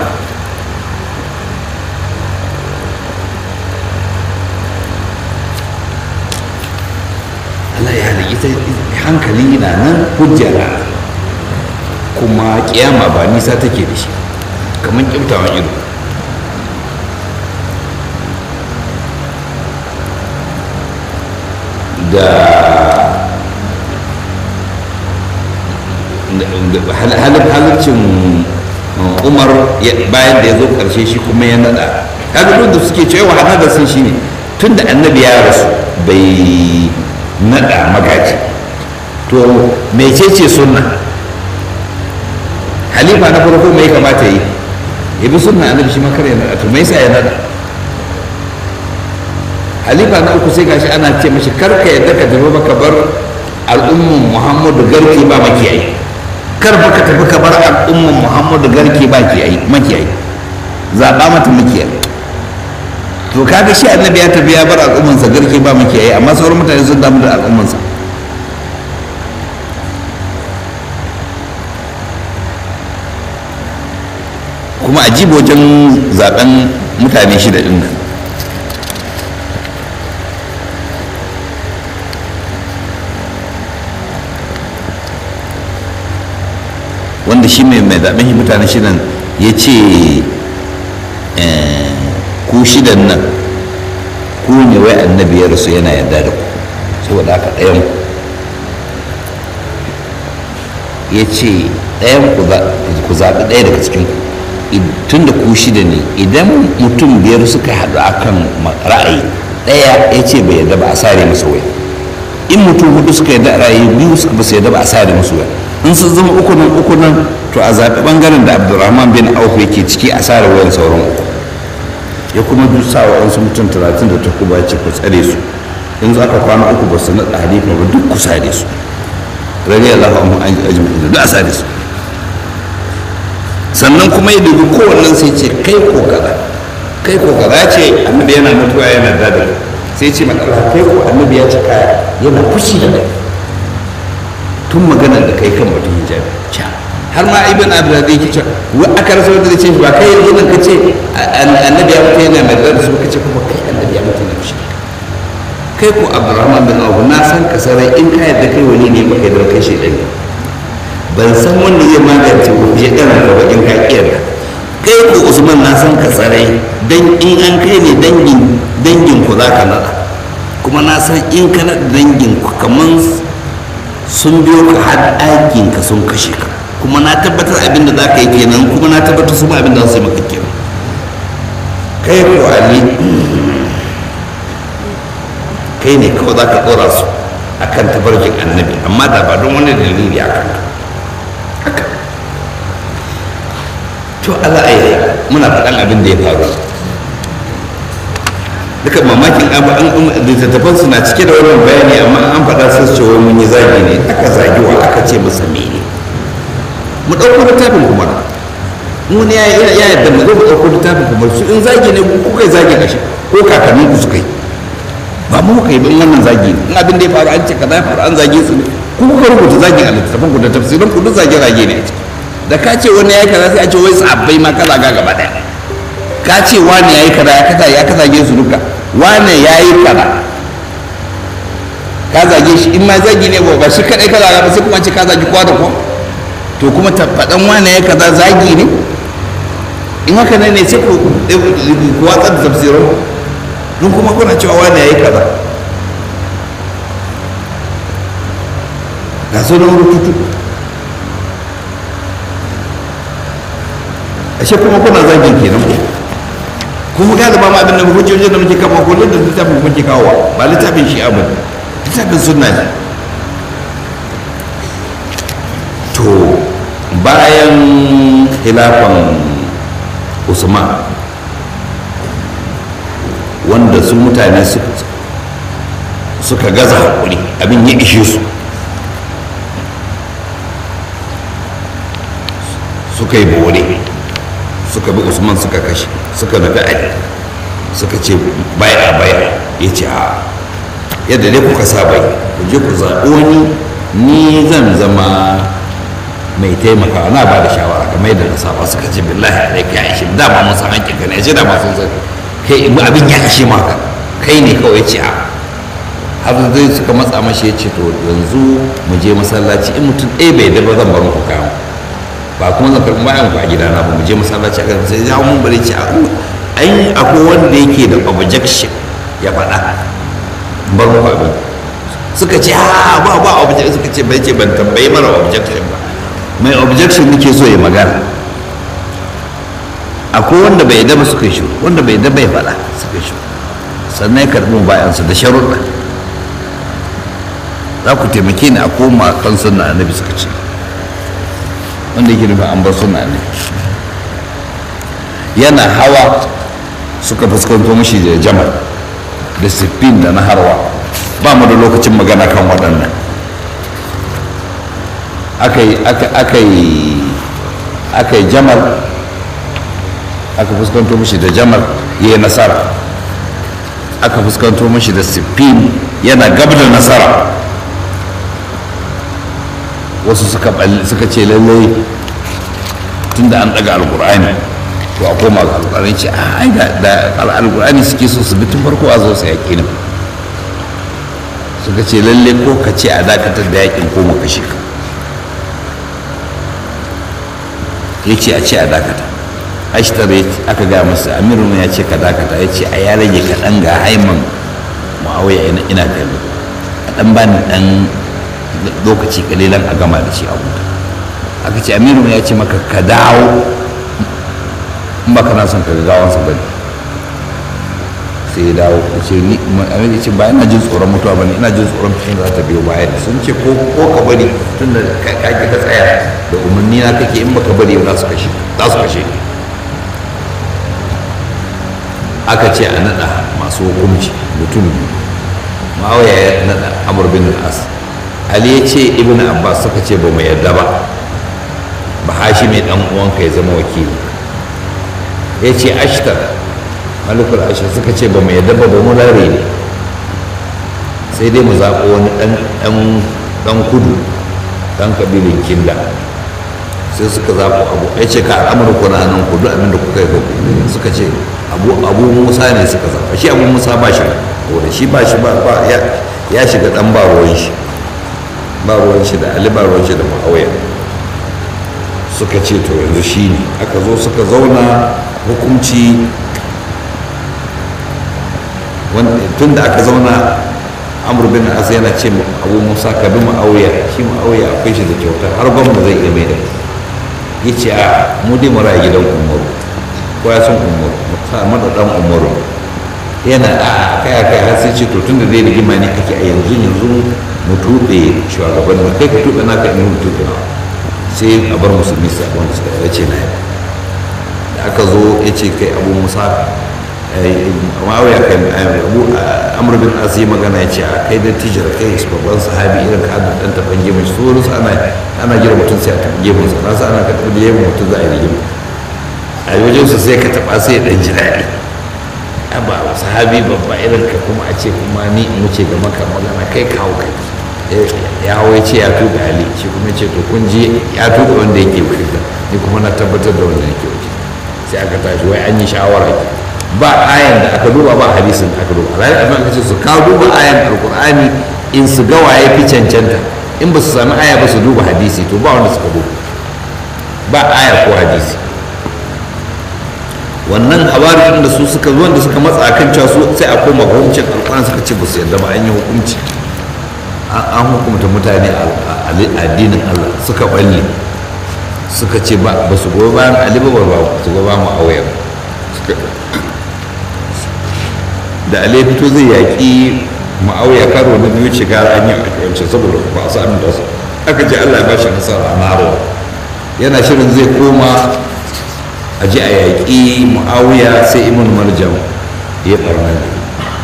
Allah ya hali ita hankali na nan hujjara kuma kiyama ba nisa take da shi kamar kyautawan ido da halarcin umar bayan da ya zo karshe shi kuma ya nada kaga duk da suke cewa hada sun shi ne tun da annabi ya rasu bai nada magaji to mecece sunna halifa na farko mai kamata yi ya bi sunna annabi shi makar ya nada to mai sa ya nada halifa na uku sai gashi ana ce mashi karka yadda ka tafi baka bar al'umman muhammadu garki ba makiyayi kar baka tafi ka bar al'umman muhammadu garki ba makiyayi zaɓa mata makiyayi to kaga shi annabi ya tafi ya bar al'ummansa garki ba makiyayi amma sauran mutane sun damu da al'ummansa kuma a jibo wajen zaben mutane shida din nan wanda shi mai mai zaben shi mutane shidan ya ce ku shidan nan ku ne wai annabi ya rasu yana yarda da ku saboda haka ɗayan ku ya ce ɗayan ku zaɓi ɗaya daga cikin ku tun da ku shida ne idan mutum biyar suka haɗu akan ra'ayi ɗaya ya ce bai yarda ba a sare masa waya in mutum hudu suka yarda ra'ayi biyu suka ba su yarda ba a sare musu waya in sun zama uku nan uku nan to a zaɓi ɓangaren da abdurrahman bin auf yake ciki a sare wayan sauran uku ya kuma duk sa wa wasu mutum talatin da takuba ce ku tsare su in za ka kwana uku ba su naɗa halifa ba duk ku sare su rari allahu amma an ajiyar duk a sare su sannan kuma ya dubi kowannen sai ce kai ko kaza kai ko kaza ce annabi yana mutuwa yana dada sai ce matsala kai ko annabi ya cika yana fushi da kai tun magana da kai kan batun hijabi ca har ma ibn abdulaziz yake cewa wa aka rasa wanda ce ba kai yanzu nan kace annabi ya mutu yana mai dada su kace kuma kai annabi ya mutu yana fushi kai ko abdurrahman bin abu na san ka sarai in ka yadda kai wani ne baka yadda kai shaidan ne ban san wanda zai magance ko ya ɗara da bakin kakiyar kai ko usman na san ka tsarai dan in an kai ne dangin dangin ku za ka nada kuma na san in ka nada dangin ku kaman sun biyo ka har ɗakin ka sun kashe ka kuma na tabbatar abin da za ka yi kenan kuma na tabbatar su ma abin da za su yi maka kenan kai ko ali kai ne kawai za ka ɗora su akan tabarkin annabi amma da ba don wani dalili a kanka haka to Allah ai muna faɗan abin da ya faru duka mamakin littattafan suna cike da wannan bayani amma an faɗa sun ce wai mun yi zagi ne aka zagi wa aka ce masa mene mu ɗauko littafin kuma wani ya yadda mu zo mu ɗauko littafin kuma su in zagi ne ku kai zagi kashi ko kakannin ku suka yi ba mu kai ba in wannan zagi ne in abin da ya faru an ce kaza ya faru an zage su ne ku kuka rubuta zagin a littattafan ku da tafsirin ku duk zage zage ne a ciki da ka ce wani yayi kaza sai a ce wai sabbai ma kaza ga gaba daya ka ce wani yayi kaza ya kaza ya kaza ge su duka wani yayi kaza ka zage shi in ma zagi ne ba shi kadai kaza ba sai kuma ce ka zagi kowa da kowa to kuma faɗan wani yayi kaza zagi ne in haka ne sai ku ku watsar da tafsirin don kuma kuna cewa wani yayi kaza ga sunan rututu ashe kuma kuna zagin kenan ko kuma galiba ma abin da hujjojin da muke kawo kullum da littafin muke kawo ba littafin shi abu littafin sunna ne bayan khilafan usman wanda su mutane suka gaza haƙuri abin ya ishe su suka yi bore suka bi usman suka kashe suka nufi ali suka ce baya baya ya ce a yadda dai kuka sa bai ku je ku zaɓi wani ni zan zama mai taimakawa na ba da shawara kamar yadda na saba suka ce billahi alaika ya ishe dama mun san hakkin ka ne ya ce dama sun san kai abin ya ishe maka kai ne kawai ya ce a har zai suka matsa mashi ya ce to yanzu mu je masallaci in mutum ɗaya bai da ba zan bar muku kayan ba kuma zan karɓi bayan ku a gidana ba mu je masallaci a kan sai ya mun bari ce ai akwai wanda yake da objection ya faɗa bar muku abin suka ce ha ba ba objection suka ce bai ce ban tambayi mara objection ba mai objection nake so ya magana akwai wanda bai daba suka shi wanda bai daba ya faɗa suka shi sannan ya karɓi bayansu da sharuɗa za ku taimake ni a koma kan sunna annabi suka ce wanda yake nufin an bar sunna ne yana hawa suka fuskanto mashi da jamal da siffin da na harwa ba mu da lokacin magana kan waɗannan aka yi jamal aka fuskanto mashi da jamal ya yi nasara aka fuskanto mashi da siffin yana gab da nasara wasu suka ce lallai tun da an daga alkur'ani to a koma ga alkur'ani ce a ai da alkur'ani suke so su bi tun farko a zo su yaƙi ne suka ce lalle ko ka ce a dakatar da yaƙin ko mu kashe ka ya ce a ce a dakata ashtar aka ga masa amirun ya ce ka dakata ya ce a ya rage kaɗan ga haiman ma'auya ina kallo a ɗan bani ɗan lokaci kalilan a gama da shi a huta aka ce aminu ya ce maka ka dawo in ba kana son ka ga gawansa ba ne sai ya dawo ya ce ni aminu ya ce ba ina jin tsoron mutuwa ba ne ina jin tsoron fishin za ta biyo baya ne sun ce ko ka bari tun da ka ka tsaya da umarni na kake in baka bari za su kashe za su kashe aka ce a naɗa masu hukunci mutum biyu ma'auya ya naɗa amur bin al'as ali ya ce ibn abbas suka ce ba mu yarda ba ba hashi mai dan uwanka ya zama wakili ya ce ashtar malikul ashtar suka ce ba mu yarda ba ba mu lare ne sai dai mu zaɓo wani ɗan kudu ɗan kabilin kinda sai suka zaɓo abu ya ce ka al'amurku na nan kudu abin da kuka yi suka ce abu musa ne suka zaɓa shi abu musa ba shi da shi ba shi ba ya shiga ɗan ba ruwan shi ba ruwan shi da ali ba ruwan shi da ma'auya suka ce to yanzu shi ne aka zo suka zauna hukunci tun da aka zauna amur bin as yana ce abu musa ka bi ma'auya shi ma'auya akwai shi da kyauta har gwamna zai iya mai da ya ce a mu dai mara gidan umaru ko ya san umaru sa mada dan umaru yana a kai kai har sai ce to tun da zai rigima ne ake a yanzu yanzu mu tuɓe shugaban mu kai ka tuɓe naka in mu tuɓe sai a bar musulmi su wanda suka ya ce na yi da aka zo ya ce kai abu musa ma'auya kai abu amur bin as yi magana ya ce a kai da tijar kai babban sahabi irin ka da dan taban gemun shi sauransu ana ana gira mutum sai a taɓa gemun sa nasu ana ka taɓa gemun mutum za a yi rigima a wajen su sai ka taɓa sai ya ɗan ji daɗi ba sahabi babba irin ka kuma a ce kuma ni in wuce ga maka magana kai kawo kai ya hawa ya ce ya tuka ali shi kuma ce to kun ji ya tuka wanda yake wuce ni kuma na tabbatar da wanda yake wuce sai aka tashi wai an yi shawara ba ayan da aka duba ba hadisin da aka duba alhali abin aka ce su kawo duba ayan alkur'ani in su ga waye fi cancanta in ba su sami aya ba su duba hadisi to ba wanda suka duba ba aya ko hadisi wannan habarin da su suka zuwan da suka matsa kan cewa su sai a koma hukuncin alƙur'ani suka ce ba su yarda ba an yi hukunci an hukumta mutane a addinin Allah suka balle suka ce ba su goyi bayan Ali ba ba su goyi bayan Muawiya da Ali ya fito zai yaƙi Muawiya karo na biyu ce gara an yi a wancan saboda ba su amin da su aka ce Allah ya bashi nasara a Naro yana shirin zai koma a ji a yaƙi mu'awiya sai ibn marjam ya ɓarna ne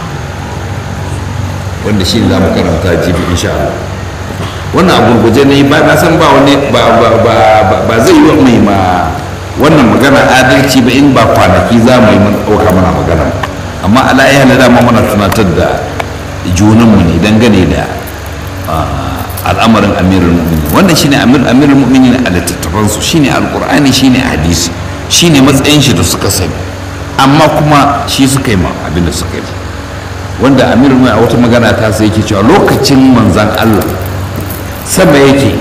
wanda shi za mu karanta jibi insha Allah wannan a gurguje ne ba na san ba wani ba zai yi mai ma wannan magana adalci ba in ba kwanaki za mu yi mun ɗauka mana magana amma ala iya da dama muna tunatar da junanmu ne dangane da al'amarin amirul mu'minin wannan shine amir amirul mu'minin a littattafansu shine alqur'ani shine hadisi shine matsayin shi da suka sani amma kuma shi suka yi ma abin da suka yi wanda amirul mu'minin a wata magana ta sai yake cewa lokacin manzan Allah sama yake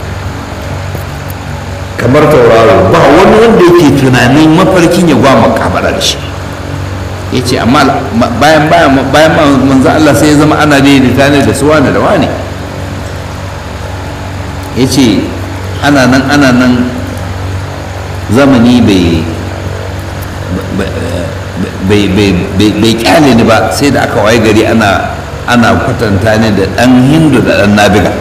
kamar tauraro ba wani wanda yake tunanin mafarkin ya gwama kabara da shi ya ce amma bayan bayan bayan manzan Allah sai ya zama ana daidaita ne da su wani da wani ya ce ana nan ana nan zamani bai kyale ni ba sai da aka waye gari ana ana kwatanta ne da ɗan hindu da ɗan nabiga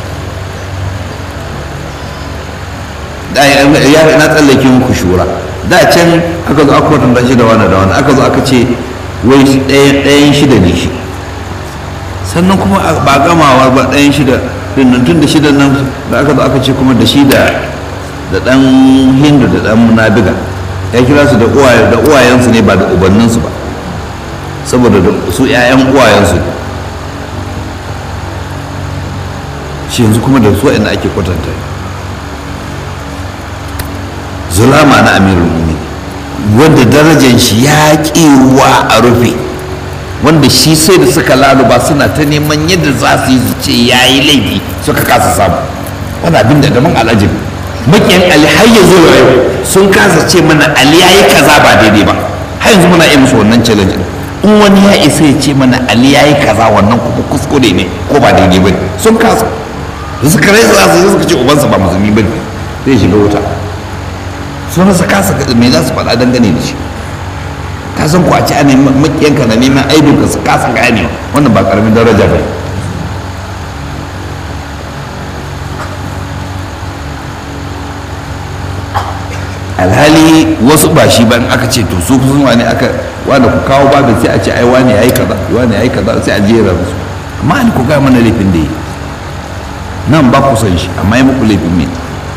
ya na tsallake muku shura da can aka zo aka kwatanta shi da wani da wani aka zo aka ce wai ɗayan shida ne shi sannan kuma ba gamawa ba ɗayan shida nan tun da shida nan da aka zo aka ce kuma da shi da da ɗan hindu da ɗan munabiga ya kira su da uwayensu ne ba da ubanninsu ba saboda su 'ya'yan uwayensu ne shi yanzu kuma da su inda ake kwatanta zulama na amirul mu'minin wanda darajar shi ya ruwa a rufe wanda shi sai da suka laluba suna ta neman yadda za su yi su ce ya yi laifi suka kasa samu wani abin da daban al'ajin makiyan ali har yanzu da yau sun kasa ce mana ali ya yi kaza ba daidai ba har yanzu muna iya musu wannan challenge in wani ya isa ya ce mana ali ya yi kaza wannan kuma kuskure ne ko ba daidai ba ne sun kasa da suka rai za su suka ce ubansa ba musulmi ba ne zai shiga wuta sun rasa kasa me za su faɗa dangane da shi ka san ko a ci ana makiyanka na neman aibin ka su kasa gane wannan ba karamin daraja ba alhali wasu ba shi ban aka ce to su sun wani aka wanda ku kawo babin sai a ce ai wani yayi kaza wani yayi kaza sai a jera musu amma ni ku ga mana laifin da yi nan ba ku san shi amma yi muku laifin me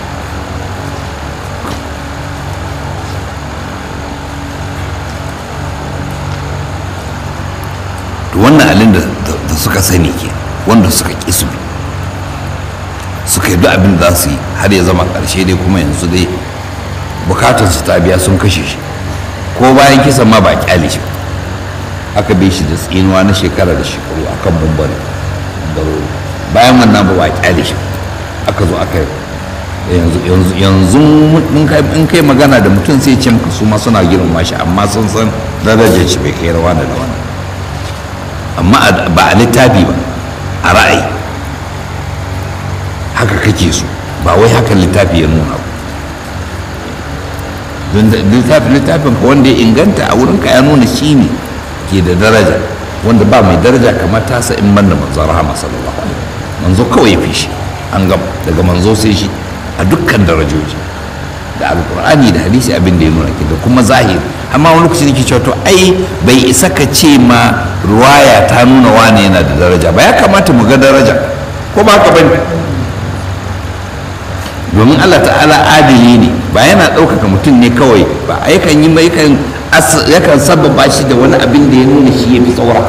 to wannan alin da suka sani ke wanda suka ƙi su suka yi duk abin da za su yi har ya zama ƙarshe dai kuma yanzu dai bukatar su ta biya sun kashe shi ko bayan kisan ma ba kyale shi aka bi shi da tsinuwa na shekara da shekaru akan bambari bayan wannan ba ba kyale shi aka zo aka yanzu yanzu yanzu in kai magana da mutum sai ce maka su ma suna girmama shi amma sun san darajar shi bai kai rawa da wani amma ba a littafi ba a ra'ayi haka kake so ba wai haka littafi ya nuna ba don littafin littafin ka wanda ya inganta a wurinka ya nuna shi ne ke da daraja wanda ba mai daraja kamar tasa in banda manzo rahama sallallahu alaihi manzo kawai ya fi shi an gama daga manzo sai shi a dukkan darajoji da alkur'ani da hadisi abin da ya nuna ke da kuma zahiri amma wani lokaci nake cewa to ai bai isa ka ce ma ruwaya ta nuna wane yana da daraja ba ya kamata mu ga daraja ko ba ka bane domin Allah ta'ala adili ne ba yana ɗaukaka mutum ne kawai ba yakan yi mai yakan yakan sababa shi da wani abin da ya nuna shi ya fi tsaura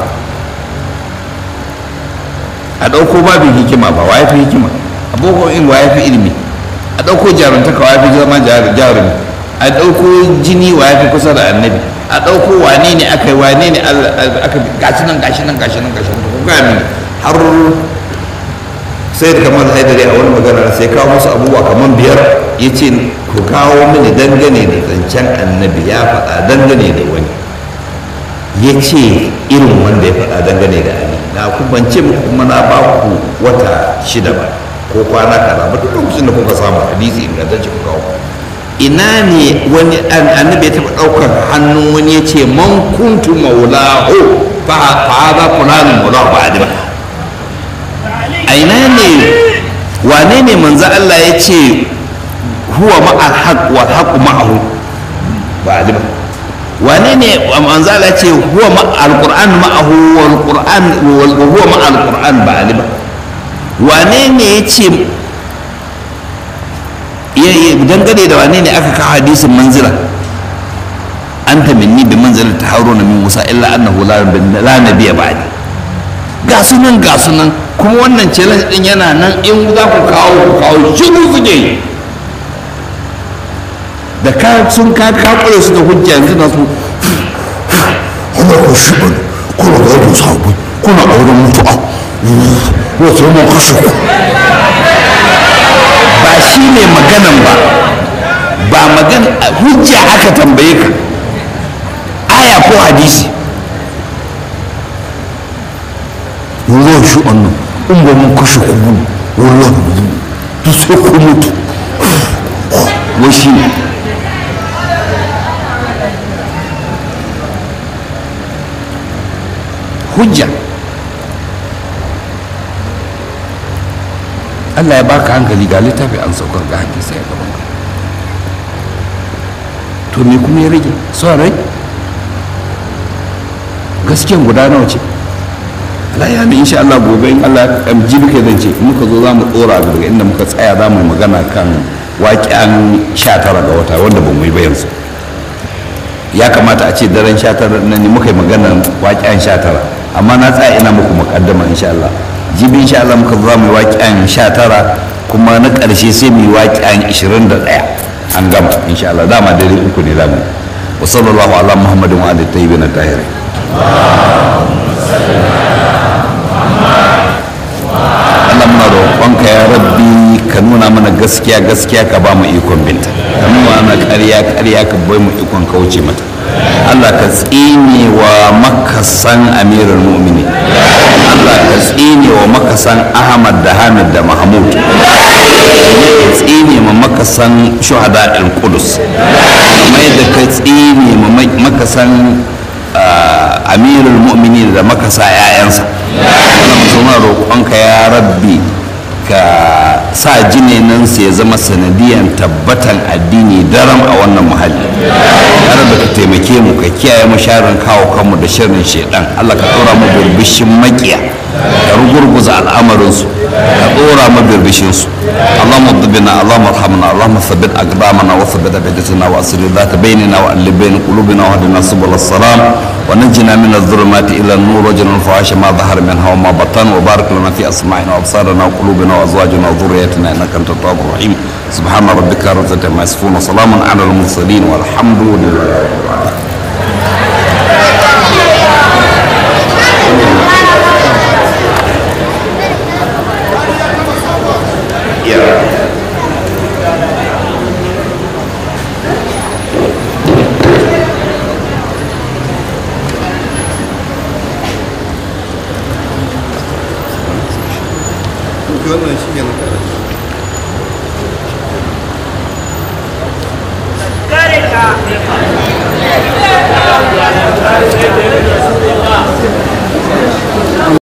a ɗauko babin hikima ba wa ya fi hikima a boko in wa ya fi ilimi a ɗauko jarumtaka wa ya fi zama jarumi a ɗauko jini wa ya fi kusa da annabi a ɗauko wane ne aka yi wane ne aka gashi nan gashi nan gashi nan gashi nan ko ga mini har sai da kamar haidari a wani magana sai kawo musu abubuwa kamar biyar ya ce ku kawo mini dangane da zancen annabi ya faɗa dangane da wani ya ce irin wanda ya faɗa dangane da ali na ku ban ce muku kuma na ba ku wata shida ba ko kwana kaza ba duk lokacin da kuka samu hadisi ingantacce ku kawo ina ne wani annabi ya taɓa ɗaukar hannun wani ya ce man kuntu maulahu fa haza fulanin maulahu ba adima a ina ne wane ne manzo Allah ya ce huwa ma'al haq wal haq ma'ahu ba ali ba wane ne manzala ce huwa ma'al qur'an ma'ahu wal qur'an wal huwa ma'al qur'an ba ali ba wane ne ya ce dangane da wane ne aka kawo hadisin manzila anta minni bi manzilati ta haruna min musa illa annahu la nabiyya ba'di ga sunan ga sunan kuma wannan challenge din yana nan in za ku kawo ku kawo shiru suke yi da ka sun ka kakure su da hujja yanzu na su ana ko shi bane kuna ga yadda sabu kuna auren mutu'a wato mun kashe ku ba shi ne maganan ba ba magana hujja aka tambaye ka aya ko hadisi wallahi shi annan in ba mun kashe ku ba wallahi duk sai ku mutu wai shi ne hujja Allah ya baka hankali ga littafi an saukar ga hadisi ya gaban ka to me kuma ya rage son rai gaskiyan guda nawa ce Allah ya mi insha Allah gobe in Allah ya jibi kai zan ce in muka zo za mu tsora daga inda muka tsaya za mu yi magana kan waƙen 19 ga wata wanda ba mu yi ba yanzu ya kamata a ce daren 19 nan ne muka yi magana waƙen 19 amma na tsaya ina muku muƙaddama insha Allah jibi insha Allah muka zo za mu yi waƙen 19 kuma na ƙarshe sai mu yi waƙen 21 an gama insha Allah dama dare uku ne za mu yi wa sallallahu ala muhammadin wa alihi tayyibin tahirin Allah muna roƙonka ya rabbi ka nuna mana gaskiya gaskiya ka ba mu ikon binta ka nuna mana ƙarya ƙarya ka bai mu ikon kauce mata Allah ka tsine wa makasan amirul mu'mini Allah ka tsine wa makasan Ahmad da Hamid da Mahmud ka tsine ma makasan shuhada al-Qudus mai da ka tsine ma makasan amirul mu'minin da makasa 'ya'yansa wannan suna roƙonka ya rabbi ka sa jininansu ya zama sanadiyan tabbatan addini daram a wannan muhalli ya rabbi ka taimake mu ka kiyaye mu sharin kawo kanmu da shirin shaidan allah ka ɗora mu birbishin makiya ka rugurguza al'amarinsu ka ɗora mu birbishinsu اللهم اضبنا اللهم ارحمنا اللهم ثبت اقدامنا وثبت ابدتنا واصل ذات بيننا والف بين قلوبنا واهدنا سبل السلام ونجنا من الظلمات الى النور وجنا الفواحش ما ظهر منها وما بطن وبارك لنا في اسماعنا وابصارنا وقلوبنا وازواجنا وذريتنا انك انت التواب الرحيم سبحان ربك رب العزه عما يصفون وسلام على المرسلين والحمد لله رب العالمين wannan shi ne na